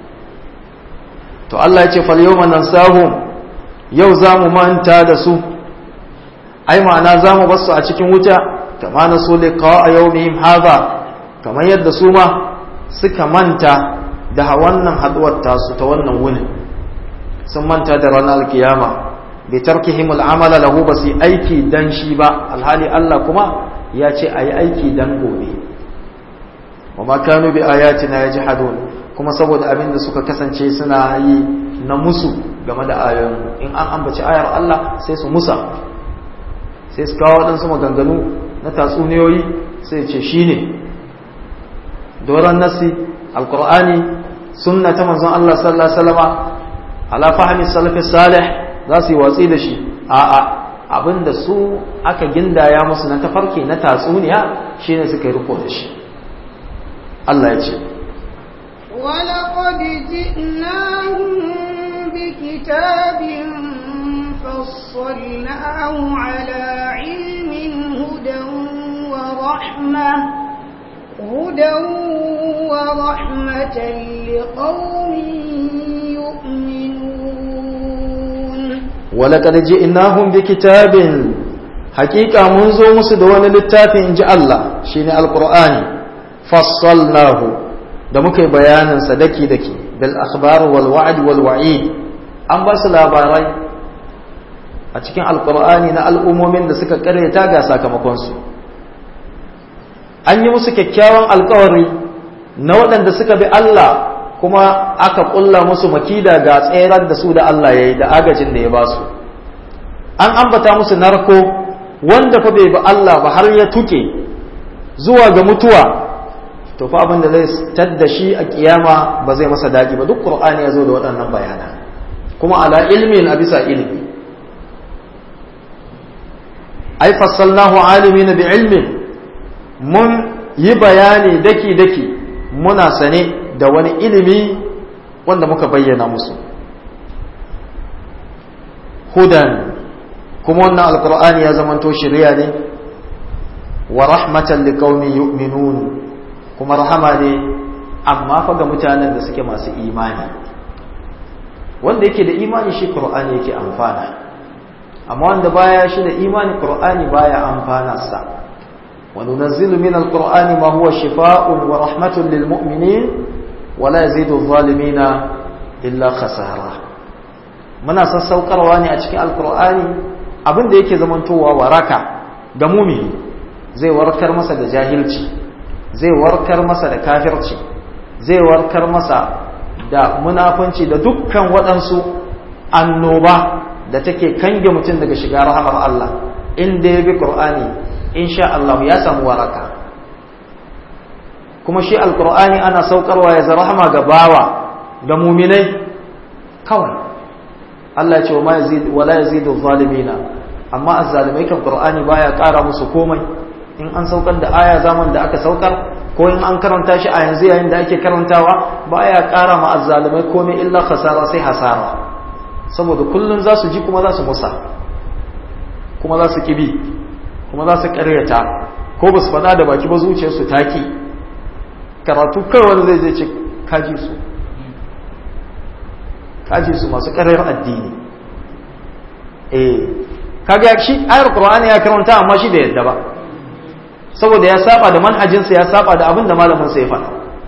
to Allah ya ce fal yawma nansahum yau zamu manta da su ai ma'ana zamu basu a cikin wuta kama na so liqa yawmihim hadha kamar yadda su ma suka manta da wannan haduwar tasu ta wannan wunin sun manta da ranar alkiyama bi tarkihim al'amala lahu ba su aiki dan shi ba alhali Allah kuma ya ce ayi aiki dan gobe wa ma kanu bi ayatina yajhadun kuma saboda abin da suka kasance suna yi na musu game da ayoyin in an ambaci ayar Allah sai su musa sai su kawo waɗansu maganganu na tatsuniyoyi sai ce shine doron nasi alkur'ani sunna ta manzon Allah sallallahu alaihi wasallama ala fahmi salafi salih za su yi watsi da shi a'a abinda su aka gindaya musu na tafarki na tatsuniya shine suka yi riko da shi Allah ya ce ولقد جئناهم بكتاب فصلناه على علم هدى ورحمة هدى ورحمة لقوم يؤمنون ولقد جئناهم بكتاب حقيقة منذ مسدون للتافي إن جاء الله شيني القرآن فصلناه da muka yi bayanin sa daki daki bil akhbar wal wa'd wal wa'id an ba su labarai a cikin alqur'ani na al'ummomin da suka karyata ga sakamakon su an yi musu kyakkyawan alkawari na waɗanda suka bi Allah kuma aka ƙulla musu makida ga tserar da su da Allah ya yi da agajin da ya ba su an ambata musu narko wanda fa bai bi Allah ba har ya tuke zuwa ga mutuwa to fa abin da zai tadda shi a kiyama ba zai masa daɗi ba duk qur'ani ya zo da waɗannan bayana kuma ala ilmin a bisa ilmi ai fassalnahu alimin bi ilmin mun yi bayani daki-daki muna sane da wani ilimi wanda muka bayyana musu hudan kuma wannan alkur'ani ya zamanto shirya ne wa rahmatan liqaumin yu'minun kuma rahama ne amma fa ga mutanen da suke masu imani wanda yake da imani shi qur'ani yake amfana amma wanda baya shi da imani qur'ani baya amfanarsa وننزل من القرآن ما هو شفاء ورحمة للمؤمنين ولا يزيد الظالمين إلا خسارة muna sassaukarwa ne a cikin alkur'ani abin da yake zamantowa waraka ga mumini zai warkar masa da jahilci zai warkar masa da kafirci zai warkar masa da munafunci da dukkan waɗansu annoba da take kange mutum daga shiga rahamar Allah inda ya bi Qur'ani insha Allah ya samu waraka kuma shi alkur'ani ana saukarwa ya rahama ga bawa ga muminai kawai Allah ya ce wa la yazidu zalimina amma azzalimai kan qur'ani baya ƙara musu komai in an saukar da aya zaman da aka saukar ko in an karanta shi a yanzu yayin da ake karantawa baya ƙara ma azzalimai komai illa khasara sai hasara saboda kullun za su ji kuma za su musa kuma za su kibi kuma za su karyata ko ba su faɗa da baki ba zuciyarsu taki karatu kawai wani zai zai ce kaji su kaji su masu karyar addini eh kaga shi ayar qur'ani ya karanta amma shi da yadda ba saboda ya saba da manhajinsa ya saba da abin da malamin sa ya faɗa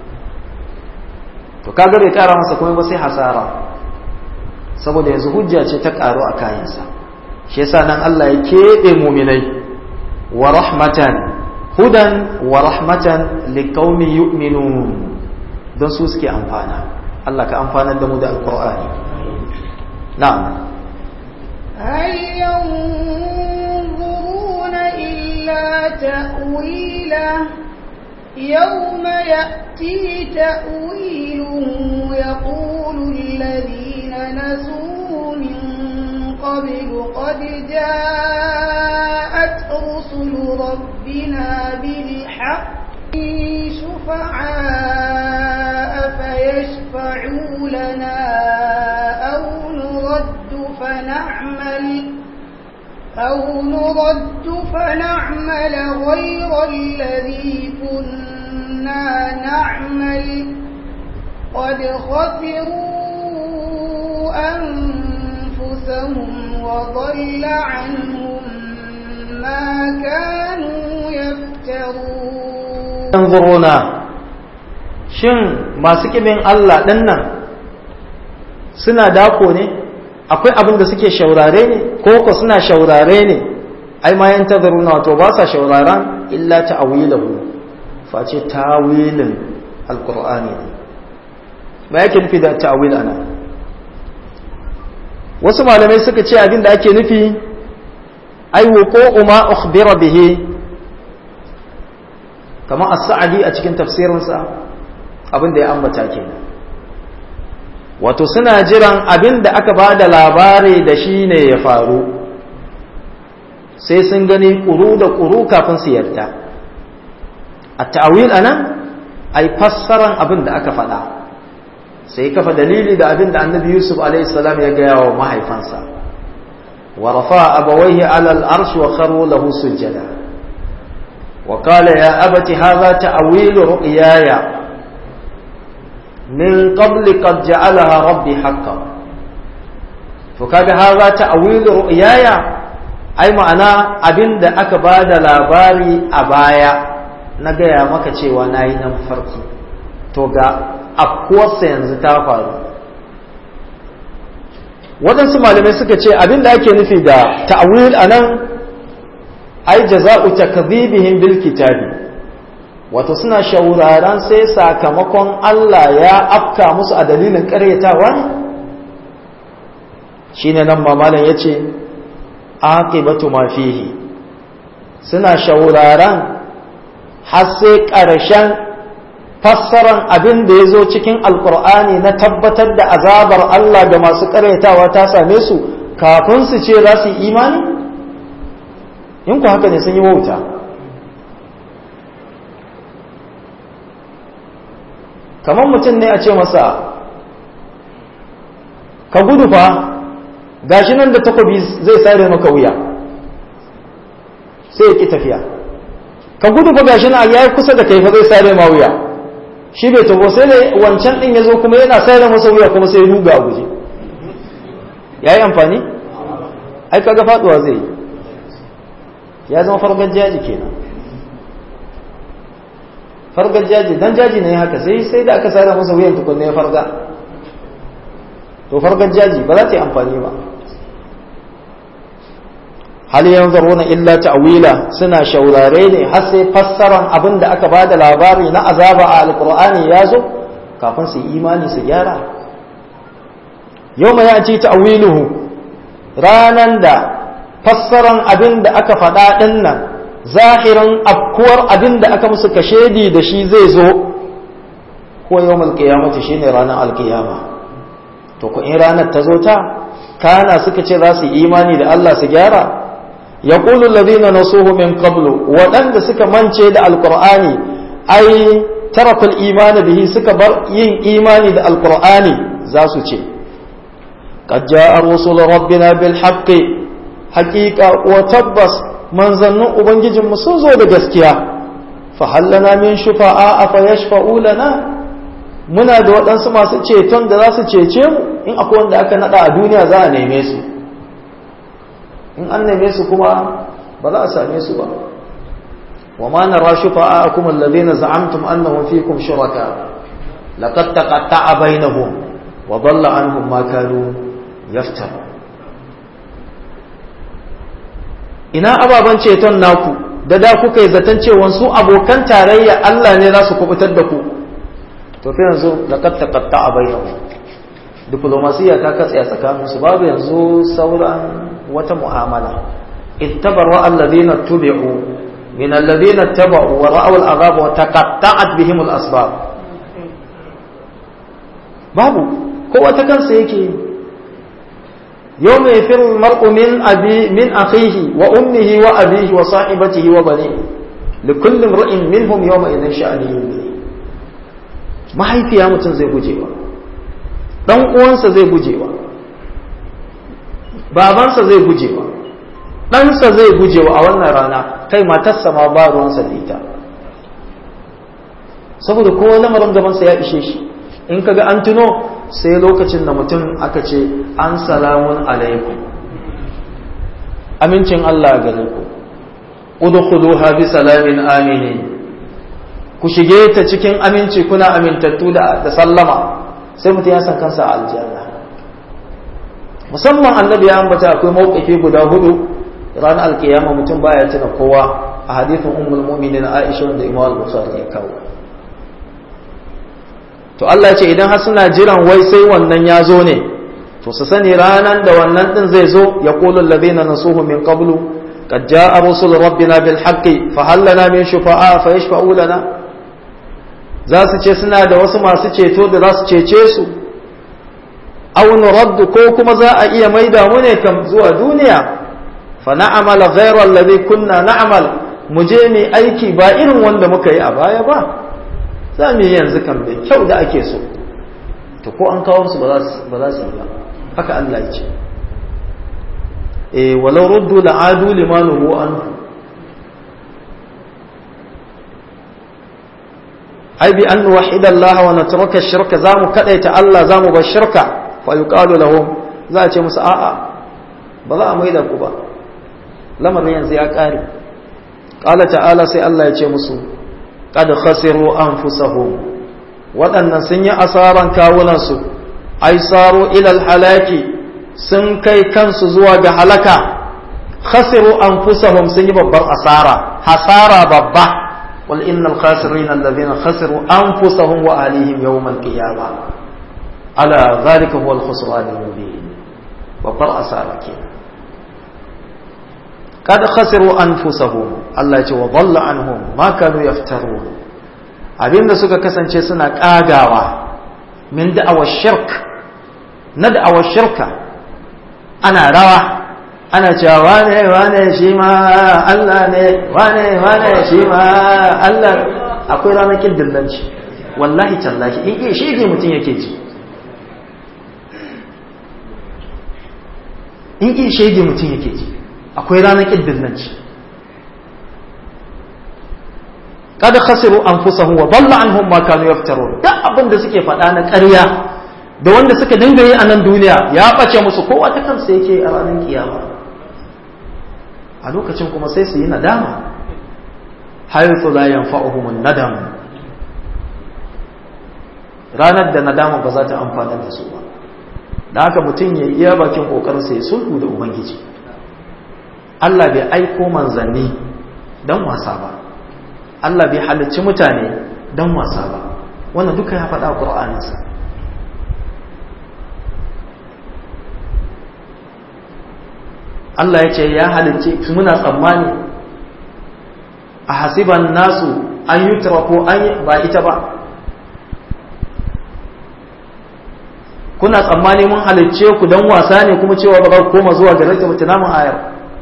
to kaga bai kara masa komai ba sai hasara saboda yanzu hujja ce ta karo a kayansa shi yasa nan Allah ya keɓe muminai wa rahmatan hudan wa rahmatan liqaumin yu'minun don su suke amfana Allah ka amfanar da mu da alqur'ani na'am هل ينظرون إلا تأويله يوم يأتي تأويله يقول الذين نسوه من قبل قد جاءت رسل ربنا بالحق شفعاء فيشفعوا لنا أو نرد فنعمل أو نرد فنعمل غير الذي كنا نعمل قد خسروا أنفسهم وضل عنهم ما كانوا يفترون yanzuruna shin masu kimin Allah ɗinnan suna dako ne akwai abin da suke shaurare ne ko ko suna shaurare ne ai ma yan tazaruna wato ba sa shauraran illa ta'wilahu face tawilin alqur'ani ne ba yake nufi da ta'wil ana wasu malamai suka ce abin da ake nufi ai wuqu'u ma ukhbira bihi kamar as-sa'di a cikin tafsirinsa abin da ya ambata kenan wato suna jiran abin da aka ba da labari da shi ne ya faru sai sun gani ƙuru da ƙuru kafin su yarda a ta'awil a nan a yi fassaran abin da aka faɗa sai kafa dalili da abin da annabi yusuf alaihissalam ya gaya wa mahaifansa wa rafa abawaihi alal arshi wa kharu lahu sujjada wa qala ya abati hadha ta'wilu ru'yaya من قبل قد جعلها ربي حقا فكذا هذا تأويل رؤياي أي معنى أبين دا أكباد لاباري أبايا نجايا مكا cewa nayi nan farki to ga afkuwarsa yanzu ta faru waɗansu malamai suka ce abin da ake nufi da ta'awil anan ai jaza'u takdhibihim bil kitabi wato suna shauraran sai sakamakon Allah ya afka musu a dalilin karyatawa ne shine nan mamalan yace aqibatu ma fihi suna shauraran har sai ƙarshen fassaran abin da ya zo cikin alkur'ani na tabbatar da azabar Allah ga masu karyatawa ta same su kafin su ce za su yi imani in ku haka ne sun yi wauta kamar mutum ne a ce masa ka gudu fa gashi nan da takobi zai sare maka wuya sai ya ki tafiya ka gudu fa gashi nan ya kusa da kai fa zai sare ma wuya shi bai tabo sai da wancan din ya zo kuma yana sare masa wuya kuma sai ya ruga a guje ya yi amfani ai kaga faduwa zai ya zama fargar jaji kenan fargar jaji dan jaji ne haka sai sai da aka sare masa wuyan tukunne ya farga to fargar jaji ba za ta yi amfani ba hal yanzuruna illa ta'wila suna shaurare ne har sai fassaran abin da aka bada labari na azaba a alqur'ani ya zo kafin su imani su gyara yawma yati ta'wiluhu ranan da fassaran abin da aka faɗa ɗin nan zahirin afkuwar abin da aka musu kashedi da shi zai zo ko yau malkiyamata shi ne ranar alkiyama to ku in ranar ta zo ta kana suka ce za su imani da Allah su gyara ya ƙulu ladina nasuhu min qablu waɗanda suka mance da alkur'ani ai tarakul imani bihi suka bar yin imani da alkur'ani za su ce qad ja'a rusul rabbina bil haqqi haqiqa wa tabbas manzannin ubangijinmu sun zo da gaskiya fa hallana min shufa'a afa yashfa'u lana muna da waɗansu masu ceton da za su cece mu in akwai wanda aka nada a duniya za a neme su in an neme su kuma ba za a same su ba wa ma nara shufa'akum alladhina za'amtum annahum fikum shuraka laqad taqatta'a bainahum wa dhalla anhum ma kanu yaftarun ina ababen ceton naku da da kuka yi zaton cewa su abokan tarayya Allah ne za su kubutar da ku to fi yanzu laqad taqatta'a bainahum diplomasiya ta katse a tsakanin su babu yanzu sauran wata mu'amala ittabaru alladhina tubi'u min alladhina taba'u wa ra'aw al'azab wa taqatta'at bihim al'asbab babu kowa ta kansa yake يوم يفر المرء من أبي من أخيه وأمه وأبيه وصاحبته وبنيه لكل امرئ منهم يومئذ شأن يغنيه mahaifiya mutum zai gujewa dan uwansa zai gujewa babansa zai gujewa ɗansa zai gujewa a wannan rana kai matarsa ma ba ruwansa da ita saboda kowa lamarin gabansa ya ishe shi in kaga an tuno sai lokacin da mutum aka ce an salamun alaikum amincin Allah gare ku udkhuluha bi salamin aminin ku shige ta cikin aminci kuna amintattu da sallama sai mutum ya san kansa a aljanna musamman annabi ya ambata akwai mawqifi guda hudu ranar alkiyama mutum baya tuna kowa a hadithin ummul mu'minin Aisha wanda Imam al-Bukhari ya kawo to Allah ce idan har suna jiran wai sai wannan ya zo ne to su sani ranan da wannan din zai zo ya qulu alladhina nasuhu min qablu qad jaa rusul rabbina bil haqqi fa hal lana min shufa'a fa yashfa'u lana za su ce suna da wasu masu ceto da za su cece su aw nuraddu ko kuma za a iya maida mu ne kam zuwa duniya fa na'mal ghayra alladhi kunna na'mal mu je mu aiki ba irin wanda muka yi a baya ba za mu yi yanzu kan bai kyau da ake so to ko an kawo su ba za su yi ba haka Allah ya ce eh walau ruddu la'adu limanuhu anhu ai bi an wahida Allah wa natruka shirka zamu kadaita Allah zamu bar shirka fa yuqalu lahum za a ce musu a'a ba za a maida ku ba lamarin yanzu ya kare qala ta'ala sai Allah ya ce musu qad khasiru anfusahum waɗannan sun yi asaran kawunansu ai saro ilal halaki sun kai kansu zuwa ga halaka khasiru anfusahum sun yi babbar asara hasara babba wal innal khasirin alladhina khasiru anfusahum wa ahlihim yawm al qiyamah ala dhalika huwa al khusran al mubin babbar asara kenan kad khasiru anfusahum Allah ya ce wa dhalla anhum ma kanu yaftarun abinda suka kasance suna kagawa min da'awar shirk na da'awar shirka ana rawa ana cewa wane wane shi ma Allah ne wane wane shi ma Allah akwai ranakin dillanci wallahi tallahi in ke shi mutum yake ji in ke shege mutum yake ji akwai ranakin dillanci kada khasiru anfusahum wa dalla anhum ma kanu yaftarun duk abin da suke faɗa na ƙarya da wanda suka dinga yi a nan duniya ya ɓace musu kowa ta kansa yake a ranar kiyama a lokacin kuma sai su yi nadama haythu la yanfa'uhum nadam ranar da nadama ba za ta amfana da su ba da haka mutum ya iya bakin kokarin sai sulhu da ubangiji Allah bai aiko manzanni dan wasa ba Allah bai halicci mutane dan wasa ba wannan duka ya faɗa Qur'aninsa Allah ya ce ya halicci muna tsammani a hasiban nasu an yi ko an ba ita ba kuna tsammani mun halicce ku don wasa ne kuma cewa ba za ku koma zuwa gare ta mutuna mun ayar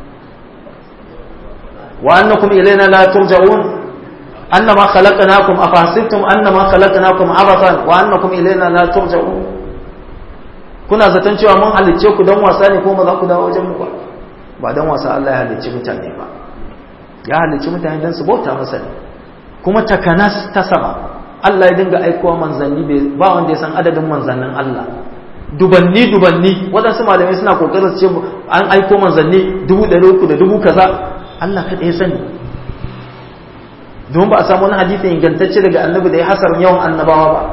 wa annakum ilaina la turja'un annama khalaqnakum afahsibtum annama khalaqnakum abathan wa annakum ilaina la turja'un kuna zaton cewa mun halicce ku don wasa ne kuma za ku dawo wajen mu ba ba don wasa Allah ya halicci mutane ba ya halicci mutane don su bauta masa ne kuma takanas ta sama Allah ya dinga aikowa manzanni ba wanda ya san adadin manzannin Allah dubanni dubanni waɗansu malamai suna kokarin su ce an aiko manzanni dubu ɗari uku da dubu kaza Allah kaɗai ya sani domin ba a samu wani hadisi ingantacce daga annabi da ya hasarin yawan annabawa ba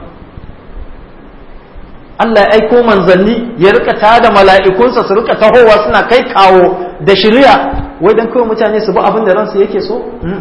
Allah ya aiko manzanni ya rika tada mala'ikunsa su rika tahowa suna kai kawo da shirya wai dan kawai mutane su bi abin da ransu yake so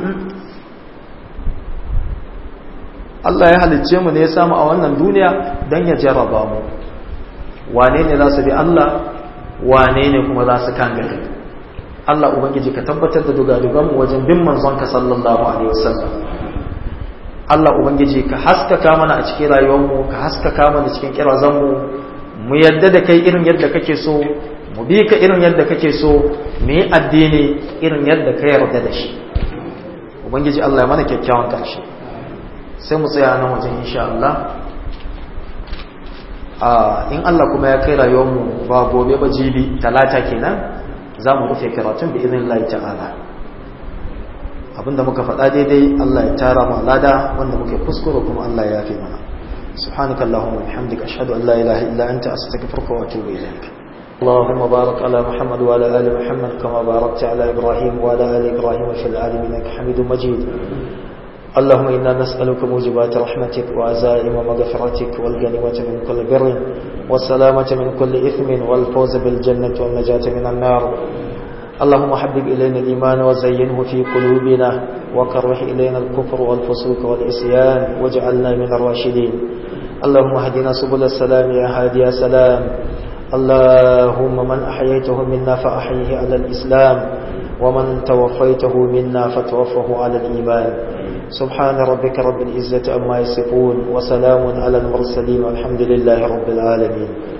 Allah ya halicce mu ne ya samu a wannan duniya don ya jarraba mu wane ne za su bi Allah wane ne kuma za su kangare Allah ubangiji ka tabbatar da dugadugan mu wajen bin manzon ka sallallahu alaihi wasallam Allah ubangiji ka haskaka mana a cikin rayuwar mu ka haskaka mana cikin kirazan mu mu yadda da kai irin yadda kake so mu bi ka irin yadda kake so mu yi addini irin yadda ka yarda da shi ubangiji Allah ya mana kyakkyawan karshe sai mu tsaya nan wajen insha Allah in Allah kuma ya kai rayuwarmu ba gobe ba jibi talata kenan za mu rufe karatun bi izinin Allah ta'ala abinda muka faɗa daidai Allah ya tara mu lada wanda muke kuskure kuma Allah ya yafe mana subhanakallahumma wa bihamdika ashhadu an la ilaha illa anta astaghfiruka wa atubu ilaik اللهم بارك على محمد وعلى ال محمد كما باركت على ابراهيم وعلى ال ابراهيم في العالمين انك حميد مجيد اللهم إنا نسألك موجبات رحمتك وعزائم مغفرتك والغنيمة من كل بر والسلامة من كل إثم والفوز بالجنة والنجاة من النار اللهم حبب إلينا الإيمان وزينه في قلوبنا وكره إلينا الكفر والفسوق والعصيان واجعلنا من الراشدين اللهم هدنا سبل السلام يا هادي سلام اللهم من أحييته منا فأحيه على الإسلام ومن توفيته منا فتوفه على الإيمان سبحان ربك رب العزة أما يصفون وسلام على المرسلين والحمد لله رب العالمين